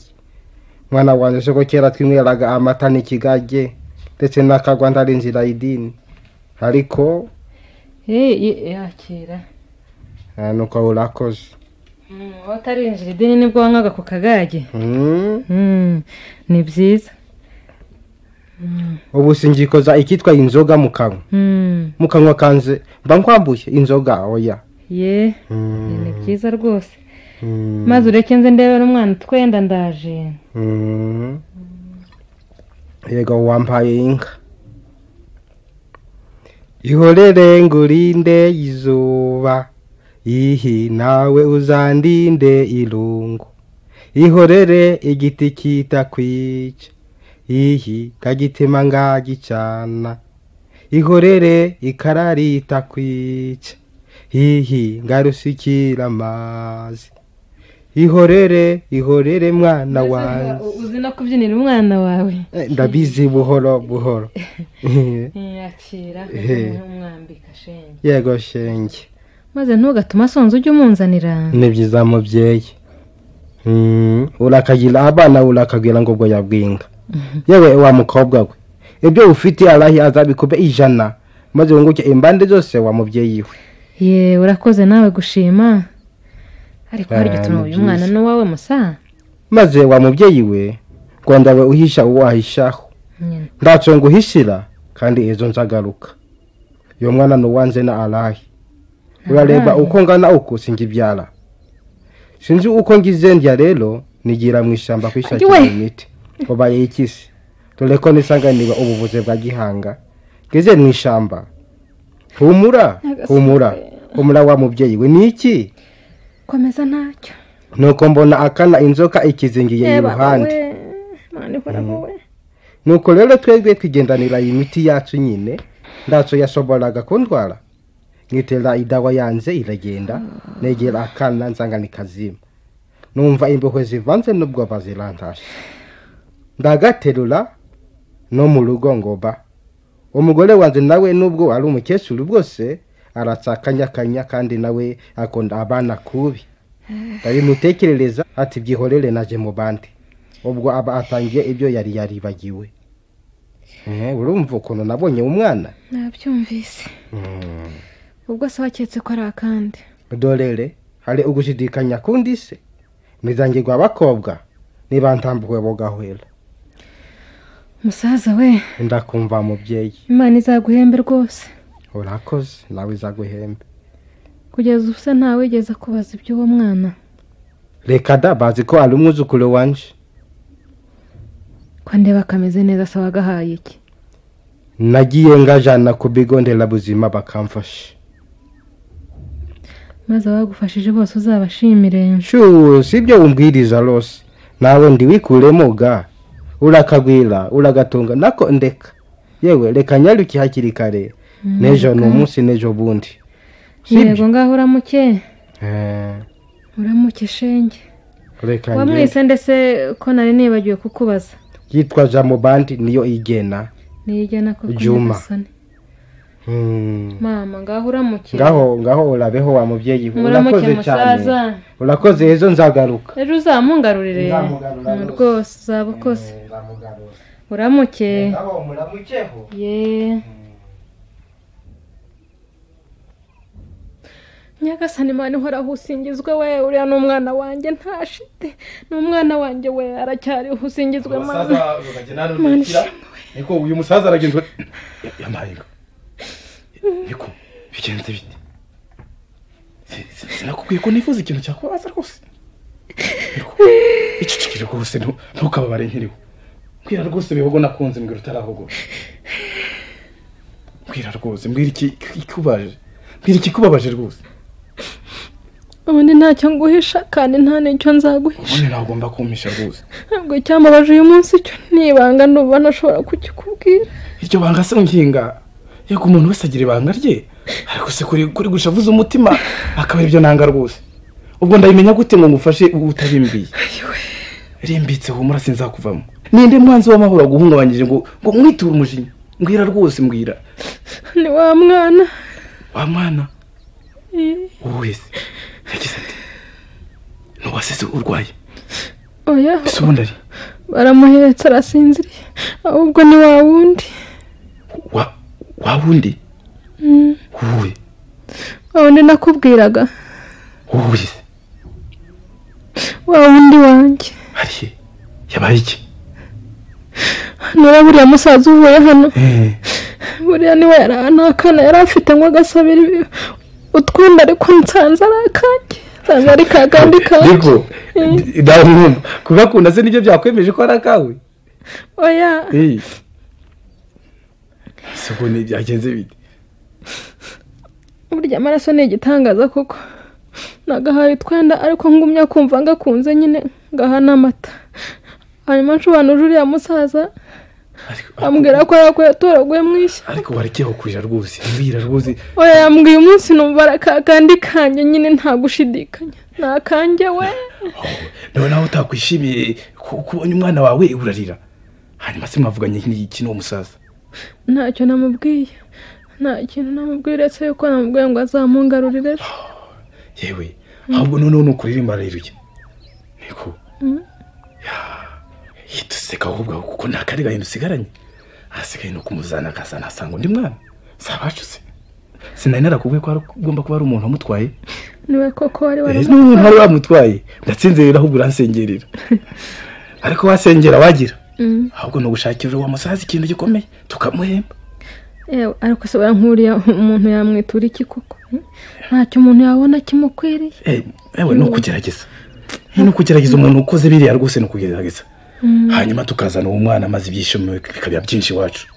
mwana wanjye soko kera twinyweraga amata n'ikigage ndetse n'akagwa ntari inzira y'idini ariko Eh, ye- yakira eh, nuko urakoze Mm, wowe utarinjira idini nibwo wanywaga ku kagage Mm. Mm, ni byiza Mm, ubu singikoza ikitwa inzoga mu kanwa mm, mu kanwa kanze mba nkwambuye inzoga oya ye Mm. ni byiza rwose Mm. maze ureke nze ndebera umwana utwenda ndaje Mm. yego wampaye inka ihorere ngurinde izuba ihi nawe uzandinde irungu ihorere igiti kitakwica ihi kagitema ngagicana ihorere ikara ritakwica ihi ngarusukira amazi ihorere ihorere mwana wanjye uzi no kubyinira umwana wawe Eh, ndabizi buhoro buhoro yakira Eh. umwambika shenge yego shenge maze ntugatuma asonza ujye umunzanira ni byiza mubyeyi Mm, urakagira abana urakabwira ngo ubwo yabwinga yewe wa mukobwa we ibyo ufite arahi azabikube ijana maze wunguke imbande zose wa mubyeyi we ye urakoze nawe gushima ariko hari Ah, igituma ni uyu mwana byiza. ni uwawe musa maze wa mubyeyi we rwanda we uhisha uwo ahishaho Nyine. ntacyo nguhishira kandi ejo nzagaruka uyu mwana ni uwanze na arahi urareba Arahi. uko ngana uku singibyara sinzi uko ngize ndya rero nigira mu ishyamba kwishakira Ayiwe! imiti ubaye ikisi dore ko nisanganirwa ubuvuzi bwa gihanga ngeze mu ishyamba humura Nyagasani. humura humura wa mubyeyi we ni iki komeza ntacyo nuko mbona akana inzoka ikizingiye Eh, baba iruhande we. Mana ihoraho we. nuko rero twebwe twigendanira iyi miti yacu nyine ntacyo yashoboraga kundwara nkitera idawa yanze iragenda negera akana nzanga nikazima numva imbohe zivanze n'ubwo bazirantashe ndagaterura no mu rugo ngo ba umugore wanjye nawe nubwo ari umukecuru bwose aratsakanyakanya kandi nawe akunda abana kubi ndabimutekerereza ati byihorere naje mu bandi ubwo aba atangiye ibyo yari yaribagiwe Eh, urumva ukuntu nabonye umwana nabyumvise Mm. ubwo se waketse ko ari akandi dorere hari ugushidikanya kundi se mizangirwa abakobwa niba ntambuwe bugahwera musaza we ndakumva mubyeyi imana izaguhembe rwose urakoze nawe izaguhembe kugeza ubu se ntawigeze kubaza iby'uwo mwana reka da bazi ko ari umwuzukuru wanje ko ndeba kameze neza se wagahaye iki nagiye ngajana ku bigo nderabuzima bakamfasha maze abagufashije bose uzabashimire shu si ibyo umbwiriza rwose nawe ndiwikuremo ga urakagwira uragatunga nako ndeka yewe reka nyaruke hakiri kare Mm, n'ejo ni ga. umunsi n'ejo bundi yego ngaho uramuke Eh, uramuke shenge reka wamwise njye ndetse ko nari nibagiwe kukubaza yitwa jambo bandi niyo igena niyijyana koko Juma. nyagasani. Hmm. mama ngaho uramuke ngaho ngaho urabeho wa mubyeyi we. muramuke urakoze cyane musaza urakoze ejo nzagaruka ejo uzamungarurire Nzamugarura Mm, rwose uzaba ukoze uramuke muramukeho ye nyagasani mani uhoraho usingizwe we uriya ni umwana wanjye ntashite ni umwana wanjye we aracyariho usingizwe mani umusaza rugagenda runukira niko uyu musaza aragenzwa yampaye inka niko bigenze bite Si- si- sinakubwiye ko nifuza ikintu cyakubabaza rwose Niko, icecekere rwose ntu- ntukababare nkiriho mbwira rwose bihogo nakunze mbwira utarahogo mbwira rwose mbwira iki- ikikubaje mbwira ikikubabaje rwose ubundi ntacyo nguhisha kandi nta n'icyo nzaguhisha ubundi nawe ugomba kumpisha rwose ntabwo icyambabaje uyu munsi cyo nibanga nuba nashobora kukikubwira iryo banga se nkinga yego umuntu wese agira ibanga rye ariko se kuri kuri guca avuze umutima akaba ibyo nanga rwose ubwo ndabimenya gute ngo ngufashe utabimbwiye rimbitse humura sinzakuvamo ninde mwanzi w'amahoro waguhungabanyije ngo ngo mwiture umujinya mbwira rwose mbwira ni wa mwana wa mwana Eh, wowe wese yagize ati ntuwasize urwaye oya ese ubundi ari baramuhetse arasinziriye ahubwo ni wa wundi wa wa wundi Mm, wowe wa wundi nakubwiraga wowe se wa wundi wanjye ari he yabaye iki hano rero buriya musaza uvuye hano Eh. buriya niwe yari nta kana yari afite ngo agasabire utwenda ariko nsanze ari akanjye nsanze ari ka kandi kanjye yego Eh, ndamwumva kugakunda se nibyo byakwemeje ko ari akawe oya ese ubu ni byagenze bite burya amaraso ni igitangaza koko nagahaye utwenda ariko ngumya kumva ngakunze nyine ngaha n'amata hanyuma nsobanuje uriya musaza ambwira ko yako yatoraguye mu ishya ariko warekeho kurira rwose mbwira rwose oya yambwiye umunsi numva ari aka kandi kanjye nyine nta gushidikanya ni akanjye we nawe nawe utakwishimiye ku- kubonye umwana wawe urarira hanyuma se mwavuganye n'iki n'uwo musaza ntacyo namubwiye nta kintu namubwiye uretse yuko namubwiye ngo azamungarurire ejo yewe ahubwo noneho ni ukuririmba ariruye niko Mm. hita useka ahubwo kuko nta kari gahinda usigaranye ahasigaye ni ukumuzana akazana asanga undi mwana zabacutse sinari narakubwiye ko hari- ugomba kuba ari umuntu wamutwaye niwe koko wari Eh, waramutwaye. n'umuntu wari wamutwaye ndatsinzerera ahubwo uransengerera ariko wasengera wagira Mm. ahubwo ni ugushakira uwo musaza ikintu gikomeye tukamuhemba yewe ariko se nkuriya umuntu yamwitura iki koko Mm? ntacyo umuntu yabona kimukwiriye Eh, yewe ni ukugerageza Eh, ni ukugerageza umuntu ukoze biriya rwose ni ukugerageza Mm. hanyuma tukazana uwo mwana maze ibyishimo bikaba byinshi iwacu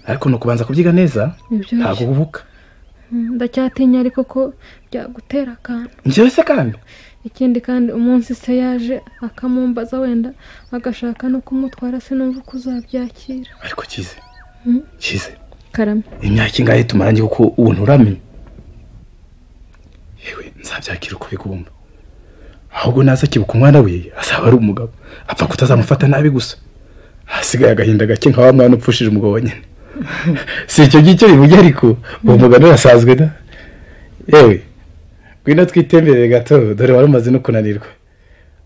ariko ni ukubanza kubyiga neza Nibyo. ntabwo ububuka Mm, ndacyatinya ariko ko byagutera akantu njyewe se kandi ikindi kandi umunsi se yaje akamumbaza wenda agashaka no kumutwara sinumva uko uzabyakira ariko kize Mm. kize karame imyaka ingahe tumaranye kuko ubu nturamenya yewe nzabyakira uko bigomba ahubwo naza akibuka umwana we azaba ari umugabo apfa kutazamufata nabi gusa hasigaye agahinda gake nka wa mwana upfushije umugabo wa nyina si icyo ngicyo bivuge ariko uwo mugani urasanzwe da yewe ngwino twitemberere gato dore wari umaze no kunanirwa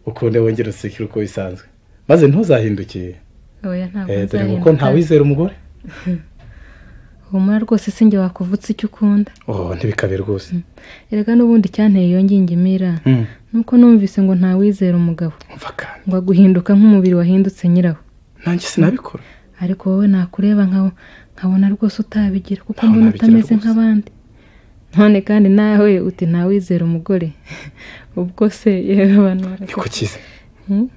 ukunde wongere usekere uko bisanzwe maze ntuzahindukiye oya ntabwo Eh, dore nzahinduka kuko ntawizera umugore humura rwose sinjye wakuvutse icyo ukunda oh ntibikabe rwose erega n'ubundi icyanteye iyo ngingo imira Mm. nuko numvise ngo ntawizera umugabo ngo aguhinduka nk'umubiri wahindutse nyirawo nanjye sinabikora ariko wowe nakureba nkawe nkabona rwose utabigira kuko mbona utameze nk'abandi none kandi nawe uti ntawizera umugore ubwo se yewe abantu niko kize Hmm?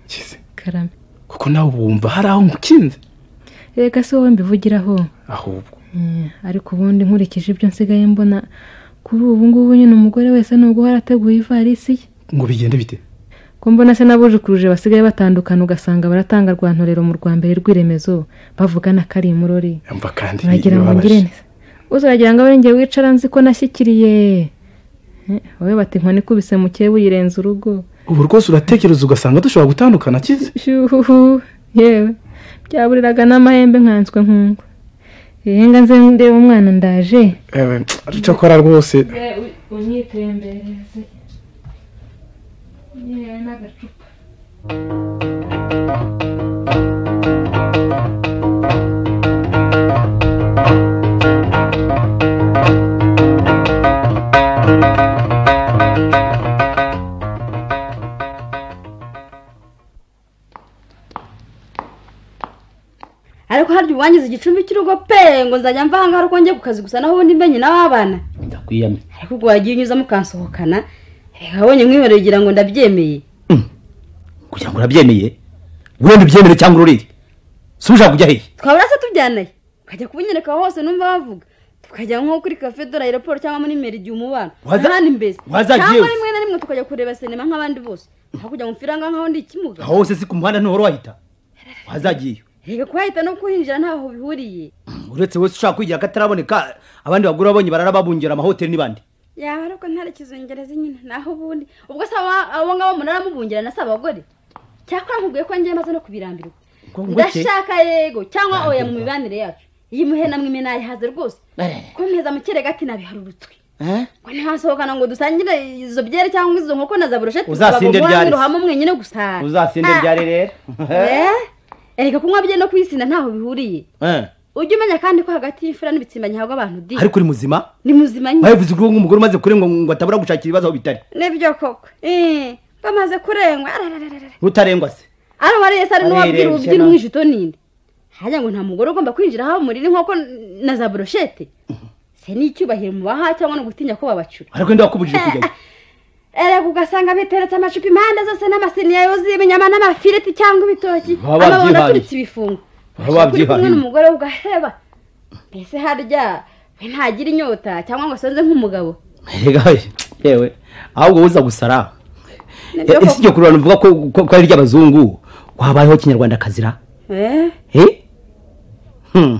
karame kuko nawe uba wumva hari aho ngukinze reka si wowe mbivugiraho ahubwo Eh, ariko ubundi nkurikije ibyo nsigaye mbona kuri ubu ngubu nyine umugore wese nubwo warateguye ivarisi ye ngo bigende bite ko mbona se n'abujukuruje basigaye batandukana ugasanga baratanga rwantorero mu rwa mbere rw'iremezo bavugana ko ari imurori mva kandi uragira ngo ngire neza uzaragira ngo abe ari njye wicara nzi ko nashyikiriye Eh, wowe bati inkoni ikubise mukeba uyirenza urugo ubu rwose uratekereza ugasanga dushobora gutandukana kize shuhuhu yewe byaburiraga n'amahembe nkanswe nkungwa ehe nga nze ndeba umwana ndaje Eh, cyakora rwose unyitembereze yewe n'agacupa ariko harya ubangiza igicumbi cy'urugo pe ngo nzajya mva ahangaha uko njye ku kazi gusa naho ubundi mbenye n'abana ndakwiyamye ariko ubwo wagiye unyuzamo ukansohokana reka wabonye mwihoreye ugira ngo ndabyemeye kugira ngo urabyemeye wenda ubyemere cyangwa ururire si ushaka kujya hehe twabura se tubyanaye ukajya kubinyereka aho hose numva bavuga tukajya nko kuri kafe dore aeroport cyangwa muri meri igihe umubano Waza- n'ahandi mbese wazagiye cyangwa wese. rimwe na rimwe tukajya kureba sinema nk'abandi bose aho kugira ngo mpfire ahangaha nkaho ndi ikimuga aho hose si ku muhanda ntuhora wahita wazagiyeyo reka kuhahita no kuhinjira ntaho bihuriye uretse wese ushaka kwigira akataraboneka abandi bagura babonye barara babungira amahoteli n'ibandi yaba ariko ntarekizongereza nyine naho ubundi ubwo se aba- abo ngabo munaramubungirana si abagore cyakora nkubwiye ko njye maze no kubirambirwa ngoke. ndashaka yego cyangwa oya mu mibanire yacu iyi muhena mwime nayihaze rwose komeza mu kirega ati nabiharurutswe ngo ntihasohokana ngo dusangire izo byeri cyangwa izo nkoko na za burusheti Uzasinde byari se. hamwe mwenyine gusa uzasinde Ah, ryari rero eh? erega kunywa bye no kwisinda ntaho bihuriye Eh. ujye umenya kandi ko hagati y'imfura n'ibitsimba ntihabwa abantu di ariko uri muzima ni muzima nyine babivuze ko umugore umaze kurengwa ngo atabura gushakira ibibazo aho bitari nibyo koko Eh, bamaze kurengwa ararararara. ntutarengwa se ari wariye se ari n'uwabwira Arirenze ububyina no. umwijito ninde hajya ngo nta mugore ugomba kwinjira aho muriri nk'uko na za broshete se ni icyubahiro mubaha cyangwa no gutinya ko babacura ariko nde wakubujije kujyayo erega ugasanga biteretse amacupa impande zose n'amasiniya yuzuye ibinyama n'amafiriti cyangwa ibitoki Baba amabondo babyihangiye. aturitse ibifungo Baba uri kumwe babyihangiye. n'umugore we ugaheba mbese harya we ntagira inyota cyangwa ngo asonze nk'umugabo rega we, yewe ahubwo woza gusara Nibyo Eh, si koko. iryo kururana uvuga ko ko- ko ari iry'abazungu wabayeho kinyarwanda kazira Eh, Eh? Hmm,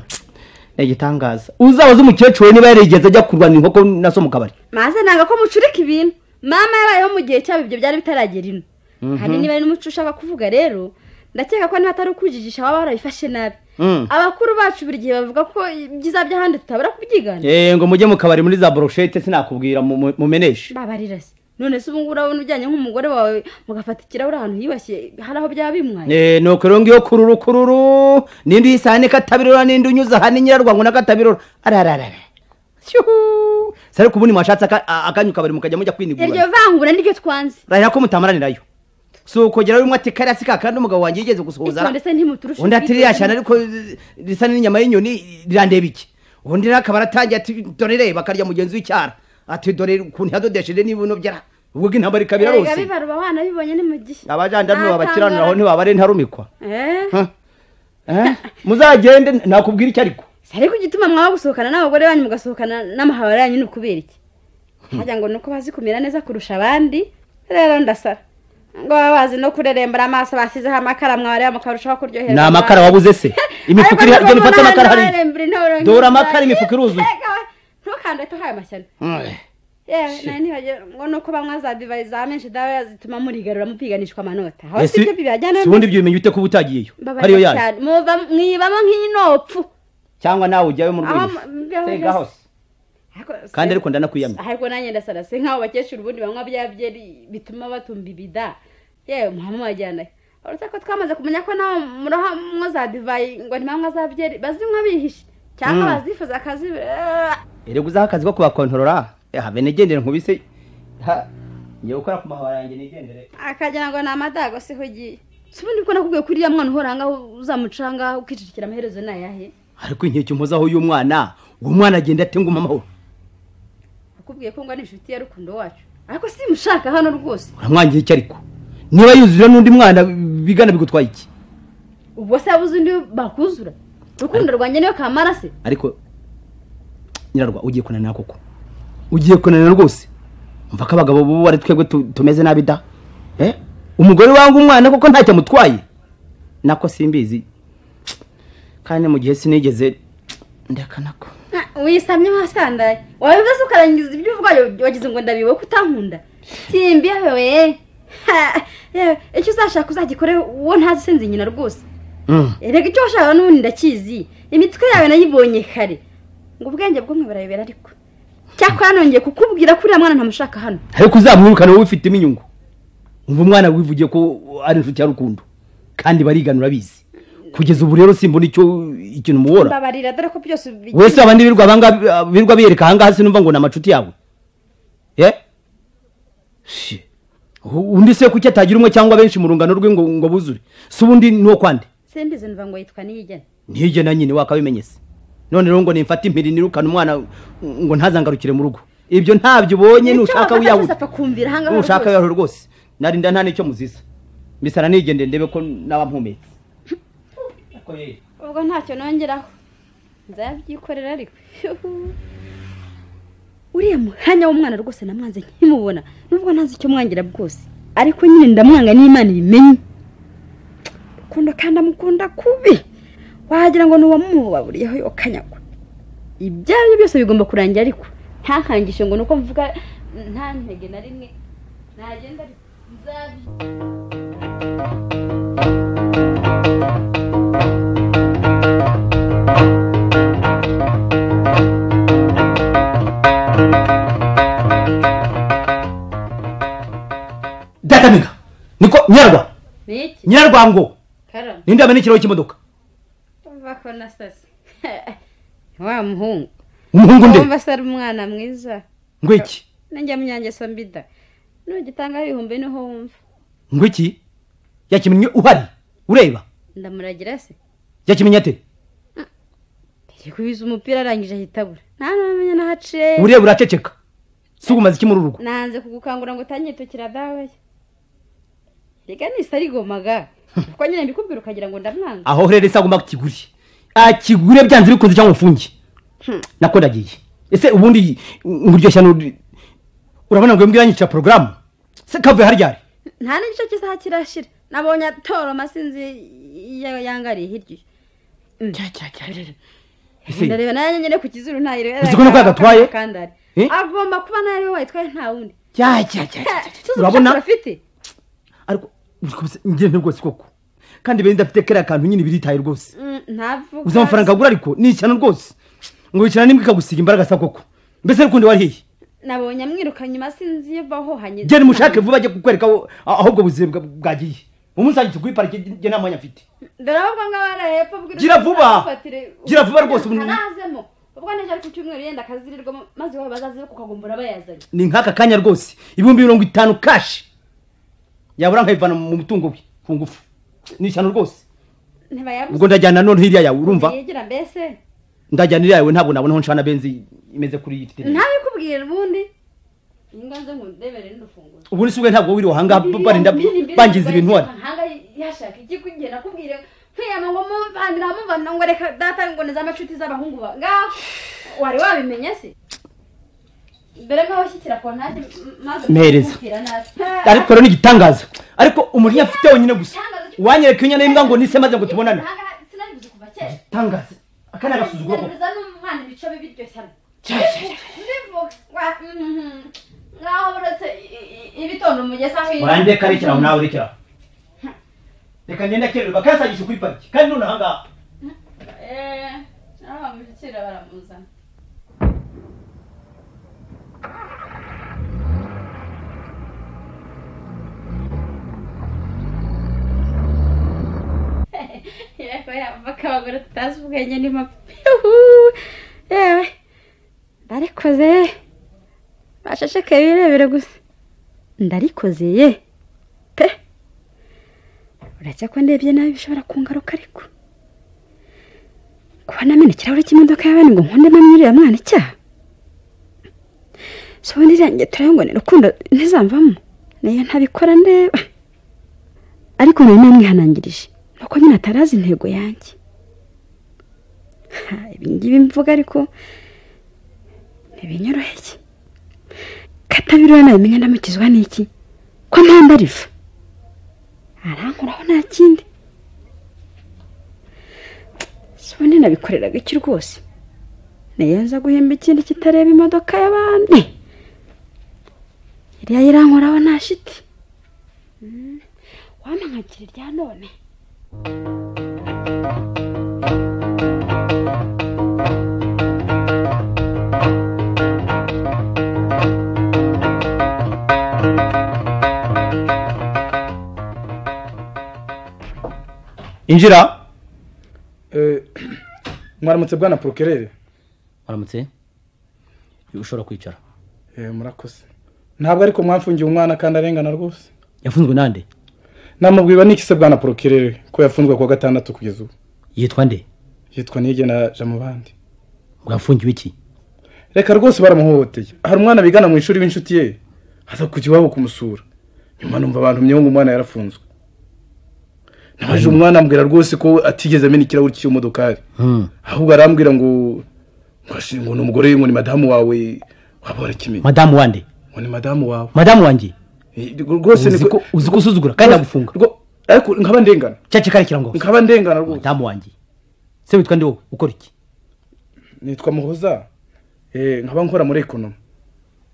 ni igitangaza uzabaze umukecuru we niba yarigeze ajya kurwana inkoko na so mu kabari maze nanga ko mucurika ibintu mama yabayeho mu gihe cyabo ibyo byari bitaragera ino Mhm. hari niba ari n'umuco ushaka kuvuga rero ndakeka ko niba atari ukujijisha baba barabifashe nabi Mm. abakuru bacu buri gihe bavuga ko ibyiza by'ahandi tutabura kubyigana Eh, ngo mujye mu kabari muri za broshete sinakubwira mu- mu- mumeneshe babarira se none se ubu ngubu urabona ujyanye nk'umugore wawe mugafata ikirahure ahantu hiyubashye hari aho byaba bimwaye Eh, nuko rero ngiyo kururu kururu n'indi uyisahane katabirora n'indi unyuza aha ni nyirarwango na katabirora arararara shyuhu se ariko ubundi mwashatse aka- a- akanyu kabari mukajya mujya iryo kwinigura vangura niryo twanze rarira ko mutamaranirayo si ukogera umwe ati karasi ka kandi umugabo wanjye yigeze gusuhuza Ariko ndetse ntimuturushe undi ati ririya cyane ubwigenge. ariko ri- risa n'inyama y'inyoni rirandeba iki undi rero akaba aratangiye ati dore reba akarya mugenzi w'icyara ati dore ukuntu yadodesheje n'ibuno byara ubwo intambara ikaba erega irarose bibaruba abana bibonye ni mu gihe abajandarume Nta babakiranira aho tangazo. ntibaba ari ntarumikwa Eh, Huh? Eh? muzagende nakubwira icyo ariko si ariko igituma mwaba gusohokana n'abagore banyu mugasohokana n'amahabara yanyu ni ukubera iki hajya ngo ni uko bazi kumera neza kurusha abandi rero ndasara ngo baba bazi no kurerembera amaso basizeho amakara mwareba mukarushaho kuryoherwa ni amakara wabuze se imifuka iri genda ufate amakara hariya hariya dore amakara imifuka iruzuye ntukande tuhaye amashyano Mm. yewe nayo ntibagira ngo ni uko banywa za divayi za menshi dawa zituma murigarura mupiganishwa amanota aho Eh, si si ibyo bibajyana si ubundi ibyo bimenya ute kuba utagiyeyo ariyo mbabarira yayo cyane muva- mwibamo nk'inopfu cyangwa nawe ujyayo mu aho rwego mu- mbeho Sega mbese. hose. kandi ariko ndanakwiyamye ahubwo nanjye ndasara si nk'abo bakecuru ubundi banywa bya byeri bituma batumva ibida yewe muhama wajyanayo uretse ko twamaze kumenya ko nawe muroha mwo za divayi ngo ntimanywa za byeri bazinywa bihishe cyangwa Mm. bazifuza akazibi erega uzaho akazi ko kubakontorora habe nigendere nkubise ha ngiye gukora ku mahoro yanjye nigendere akagira ngo ni amadago siho ugiye si ubundi ko nakubwiye ko uriya mwana uhora ngaho uzamuca ngaho ukicikira amaherezo ni ayahe ariko inkeke mpozaho uyu mwana uwo mwana agenda atenguma amahoro nakubwiye ko ngo ni inshuti ya rukundo wacu ariko simushaka hano rwose uramwangiye iki ariko niba yuzura n'undi mwana bigana bigutwaye iki ubwo se yabuze undi bakuzura urukundo rwanjye niyo kamara se ariko nyirarwa ugiye kunanira koko ugiye kunanira rwose mva ko abagabo bo ari twebwe tu- tumeze nabi da Eh? umugore wanga umwana koko ntacyo amutwaye nako simbizi kandi mu gihe sinigeze ndakana ko wisamye wasandaye wabivuze ukarangiza ibyo uvuga wagize ngo ndabiwe ko utankunda simbi yewe we Ha, yewe, icyo uzashaka uzagikore uwo ntazi sinzi nyina rwose erega icyo washaka n'ubundi ndakizi imitwe yawe nayibonye kare ngo ubwenge bw'umwe burayobera ariko cyakora nongeye kukubwira ko uriya mwana ntamushaka hano ariko uzamwirukana wowe ufitemo inyungu umva umwana wivugiye ko ari inshuti ya rukundo kandi barigana urabizi kugeza ubu rero simbona icyo ikintu umubora mbabarira dore ko byose ubigira- wese abandi birwa abanga birwa biyereka ahangaha sinumva ngo ni amacuti yawe ye Shi. U- undi se kuki atagira umwe cyangwa benshi mu rungano rwe ngo ngo buzure si ubundi ni uwo kwande simbizi numva ngo yitwa niyigena ntijye na nyine wakabimenyese none rero ngo nimfate impiri nirukane umwana ngo ntazangarukire mu rugo ibyo ntabyo ubonye nushaka wiyahura apfa kumvira ahangaha nushaka rwose. wiyahura rwose narinda nta n'icyo muziza mbisana nigendere ndebe ko naba mpumetse ubwo ntacyo nongeraho nzabyikorera ariko Yuhu. uriya mwanya w'umwana rwose namwanze nkimubona nubwo ntazi icyo mwangira bwose ariko nyine ndamwanga n'imana ibimenye rukundo kandi amukunda kubi wagira ngo ni uwamubaburiyeho yokanyagwa ibyo ari byo byose bigomba kurangira ariko ntakangishe ngo ni uko mvuga nta ntege na rimwe nagenda ariko nzabi datamika niko nyarwa niki nyarwango karamu ninde yamena ikirahure cy'imodoka umva ko na sasa wa muhungu umuhungu nde wumva se ari umwana mwiza ngwiki nanjye munyangeso mbida nugitangaho ibihumbi niho wumva ngwiki yakimenye uhari ureba ndamuragira se yakimenye ate yari kubiza umupira arangije ahita abura nta n'amenya n'aho aciye ureba uraceceka si ugumaze iki muri uru rugo nanze kugukangura ngo utanyitukira dawe reka nisa arigomaga kuko nyine mbikubwira ukagira ngo ndamwanga aho rero ese agomba kukigura akigure byanze bikunze cyangwa ufunge Hmm. nako ndagiye ese ubundi nguryoshya n'uri urabona ngo mbwira nyica porogaramu se kavuye harya ari nta n'igice cy'isaha kirashira nabonye atoroma sinzi iyo yangariye hirya iyo Ese- ndareba nayo nyine ku kizuru ntayireba Uzi ko nako yagatwaye? Eh? agomba kuba nayo ariwe wayitwaye nta wundi Jya, jya, jya, jya, jya. Urabona? ngende rwose koko kandi bene ndafite kariya kantu nyine biritaye rwose ntavuga uzi amafaranga agura ariko ni icyana rwose ngo wicara n'imbwa ikagusiga imbaraga sa koko mbese rukundo warihiye nabonye amwiruka nyuma sinzi iyo bahohanye genda umushake vuba ajye kukwereka aho aho ubwo buzima bwa- bwagiye umunsi wanjye tuguhe parike njye nta mwanya mfite dore ahubwo ngaho ari hepfo bw'irusha- Gira vuba! ntufatire- Gira vuba rwose, ubu- ntarazemo ubwo nijya ari ku cyumweru yenda akazirirwamo maze wowe bazaze kukagumbura bayazanye ni nk'aka kanya rwose ibihumbi mirongo itanu kashi yabura nkayivana mu mutungo we ku ngufu ni ishyano rwose ntibayabuze ubwo ndajyana none hirya yawe urumva yigira mbese ndajyana hirya yawe ntabwo nabona aho nshana benzi imeze kuri iyi fite ntabikubwira ubundi inga nze nkundebere n'urufunguro ubu ni sibwe ntabwo wiriwe ahangaha barinda bangiza ibintu wari hanga yashaka iki kugira nakubwire kwiyama ngo mumvanira mumvanira ngo reka data ngo ni z'amacuti z'abahungu ba ngaho wari wabimenye se mbere ngaho shyikira ko nanjye maze Mpereza. kukubwira nabi ariko rero ni igitangaza ariko umujinya afite wenyine gusa wanyereka iyo nyana y'imbwa ngo nise maze ngo tubonane Ahangaha sinabibuze kuva kera igitangaza aka ni agasuzuguro koko Ngerageza n'umwana ibice bibi biryoshye hano Cya, ndivuga wa- mhm. ngaho uretse i- i- ibitondo umugesa aho iri. urangiye karekera aho nawe urekera reka ngenda kererwa kasagisha kuri pariki kandi none ahangaha Eh, naho bamushyikira baramuzana yavugako abagore tutazi ubwenge ni mapihu yewe ndarikoze bacecekeye birebere gusa ndarikoze ye pe uretse ko ndebye nabi bishobora kungaruka ariko kuba namena ikirahure cy'imodoka y'abana ngo nkunde nanyurira mwana icyaha so ubundi irangiye ngo ni urukundo ntizamvamo niyo ntabikora ndeba ariko nari namwihanangirije nuko nyine atarazi intego yanjye ibingibi mvuga ariko ntibinyoroheye katabirura nabimenya ndamukizwa n'iki ko mpamvu ariva arankuraho nta kindi ubundi nabikoreraga iki rwose nayo nza guhemba ikindi kitareba imodoka y'abandi iriya irankoraho nta shiti wamankagira irya none injira mwaramutse bwana porokerere waramutse ushobora kwicara murakoze ntabwo ariko mwafungiye umwana kandi arengana rwose yafunzwe nande namubwiba n'iki se bwana porokerere ko yafunzwe kuwa gatandatu kugeza ubu yitwa nde yitwa niyigena jamubandi mwafungiwe iki reka rwose baramuhohoteye hari umwana bigana mu ishuri w'inshuti ye aza kujya iwabo kumusura nyuma numva abantu myungu umwana yarafunzwe nabaje umwana ambwira rwose ko atigeze amena ikirahuri cy'iyomodokari ahubwo arambwira ngo ngo ashe- ngo ni umugore ngo ni madamu wawe waba warakimenya madamu wande ngo ni madamu wawe madamu wanjye rwose uzi ko uzi ko usuzugura kandi agufunga ariko nkaba ndengana cyacu karekera ngo nkaba ndengana rwose madamu wanjye se witwa nde wowe ukora iki nitwa muhoza eh, nkaba nkora muri ekonomi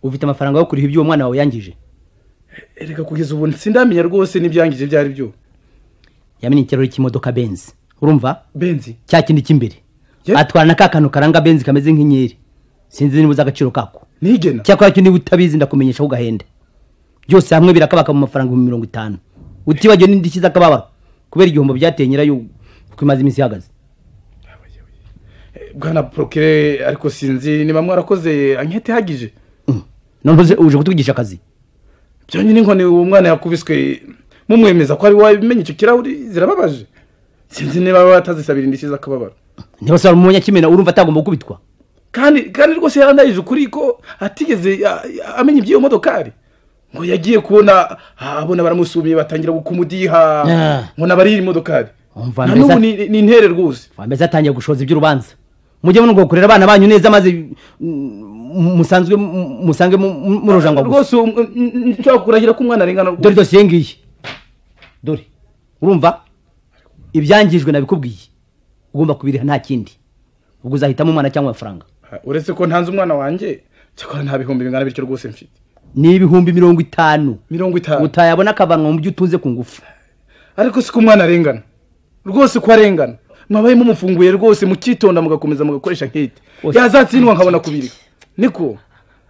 ufite amafaranga yo kuriha ibyo uwo mwana wawe yangije reka kugeza ubu sindamenya rwose n'ibyangije ibyo ari byo yamenye ikirahuri cy'imodoka benzi urumva benzi cya kindi cy'imbere atwara na ka kantu karanga benzi kameze nk'inyenyeri sinzi niba uzi agaciro kako nigena cyakora cyo niba utabizi ndakumenyesha ugahenda byose hamwe birakabaka mu mafaranga ibihumbi mirongo itanu utibagiwe n'indishyi z'akababaro kubera igihombo byateye nyirayo kuko imaze iminsi ihagaze bwana porokire ariko sinzi niba mwarakoze ankete ihagije none uje kutuvugisha akazi byonyine inkoni uwo mwana yakubiswe mumwemeza ko ari wowe bimenye icyo kirahuri zirababaje sinzi niba batazisabira indishyi z'akababaro ntibasaba mu munyakimena urumva atagomba gukubitwa kandi kandi rwose yarandayije ukuri ko atigeze a- a- amenya iby'iyo modokari ngo yagiye kubona ah, abona baramusumiye batangira kumudiha Ah. ngo nabariye imodokari umva na mbese n'ubu ni ni intere rwose mbese atangiye gushoza iby'urubanza mujye munuko gukorera abana banyu neza maze mm, musanzwe mu- musange mu- mu- murojangwa gusa rwose um- n- n- nshobora kurahira ko umwana arengana rwose dore dosiye ngiyi dore urumva ibyangijwe nabikubwiye ugomba kubiriha nta kindi ubwo uzahitamo umwana cyangwa amafaranga uretse ko ntanze umwana wanjye cyakora nta bihumbi bingana bityo rwose mfite ni ibihumbi mirongo itanu mirongo itanu utayabona akavanwa mu byo utunze ku ngufu ariko si ko umwana arengana rwose ko arengana mwabaye mumufunguye rwose mukitonda mugakomeza mugakoresha nkete yazatsindwa nkabona kubirika niko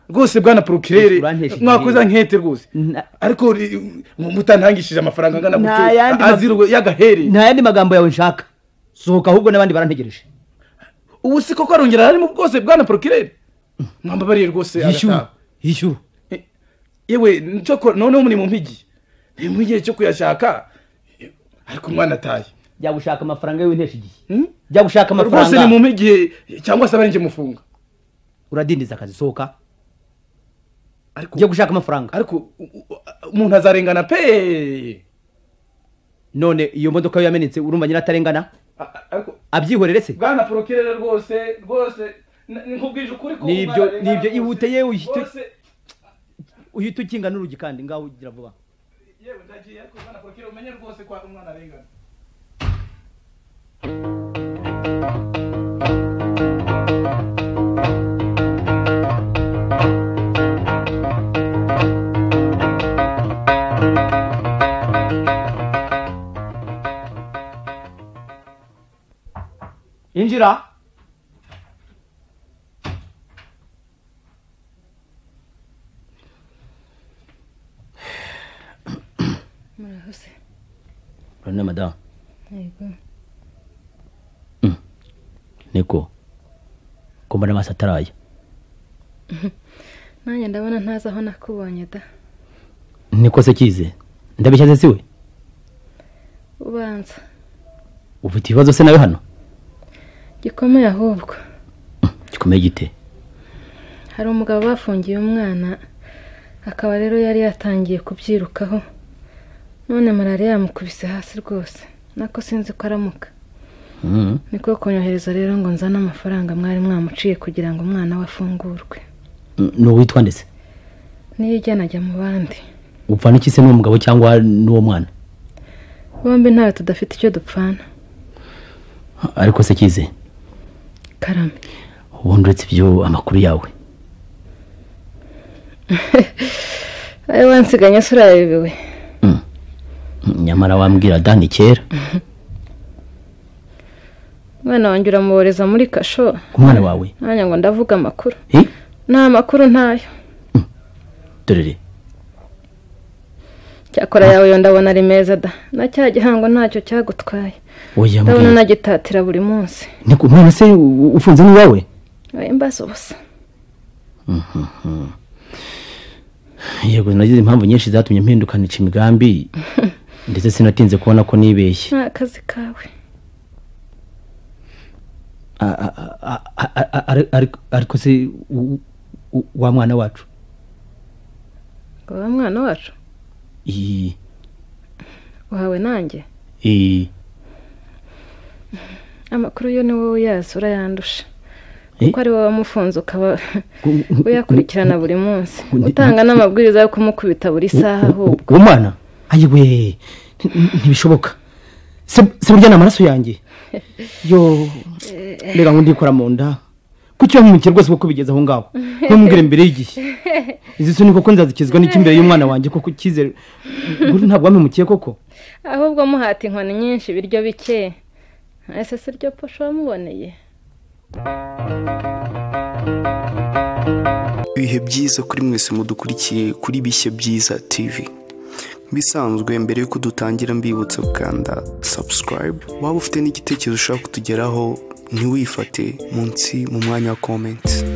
rwose bwana porokirere mwakoze nkete rwose ariko ri- mutantangishije amafaranga angana Nta yandi gutyo ma- azira yagahereye nta yandi magambo yawe nshaka sohoka ahubwo n'abandi barantegereje ubu si koko arongera arimo rwose bwana porokirere mwambabariye rwose Yishyura, agataha. yishyura yewe nicyo noneho muri mu mpigi ni mu gihe cyo kuyashaka ariko umwana ataye jya gushaka amafaranga yewe ntesha igihe jya gushaka amafaranga rwose ni mu mpigi cyangwa se abarinjye mufunga uradindiza akazi sohoka jya gushaka amafaranga ariko umuntu azarengana pe none iyo modoka yo yamenetse urumva nyina atarengana abyihorere se bwana porokirere rwose rwose n- nkubwije ukuri ko nibyo umwana arengana nibyo rwose. ihute yewe uhite- Rwose, uhite ukinga n'urugi kandi ngaho ugira vuba yewe ndagiye ariko bwana porokirere umenye rwose ko hari umwana arengana injira niko ko mbona amaso ataraya nanjye ndabona ntazi aho nakubonye da niko se kize ndabishyaze si we ubanza ufite ibibazo se nawe hano gikomeye ahubwo gikomeye gite hari umugabo bafungiye umwana akaba rero yari yatangiye kubyirukaho none malariya yamukubise hasi rwose nako sinzi ko aramuka Mhm. niko kunyohereza rero ngo nzane amafaranga mwari mwamuciye kugira ngo umwana we afungurwe ni uwitwa ndetse niyo ijyana ajya mu bandi upfa n'iki se n'uwo mugabo cyangwa n'uwo mwana bombi ntawe tudafite icyo dupfana ariko se kize karame ubundi uretse ibyo amakuru yawe ayo wansiganye se urayayobewe nyamara wambwira dani kera umwana wanjye uramuboreza muri kasho umwana wawe nanjye ngo ndavuga amakuru Eh? nta makuru ntayo dorere cyakora yawe yo ndabona ari meza da na cya gihango ntacyo cyagutwaye oya ndabona mbwira nagitatira buri munsi niko umwana se u- ufunze n'iwawe oya mbaza ubusa Mhm. yego nagize impamvu nyinshi zatumye mpindukanisha imigambi ndetse sinatinze kubona ko nibeshye nta kazi kawe A- a- a- a- a- a- ari- ari- ariko se u- u- wa mwana wacu ngo wa mwana wacu Iyi- uhawe nanjye iyi- amakuru yo ni wowe uyazi urayandusha Eh? kuko ari wowe wamufunze ukaba u- uyakurikirana buri munsi utanga n'amabwiriza yo kumukubita buri saha u- ahubwo uwo mwana ayiwe ntibishoboka se se burya ni amaraso yanjye yo reka ngo ndikora mu nda kuki yamumikiye rwose ko kubigeza aho ngaho ntumubwire mbere y'igihe izi suni koko nzazikizwa n'iki imbere y'umwana wanjye koko icyizere Buri ntabwo wamumikiye koko ahubwo muhata inkoni nyinshi ibiryo bike ese si ryo posho wamuboneye ibihe byiza kuri mwese mudukurikiye kuri bishya byiza tivi bisanzwe mbere yuko dutangira mbibutsa gukanda subscribe waba ufite n'igitekerezo ushaka kutugeraho ntiwifate munsi mu mwanya wa komenti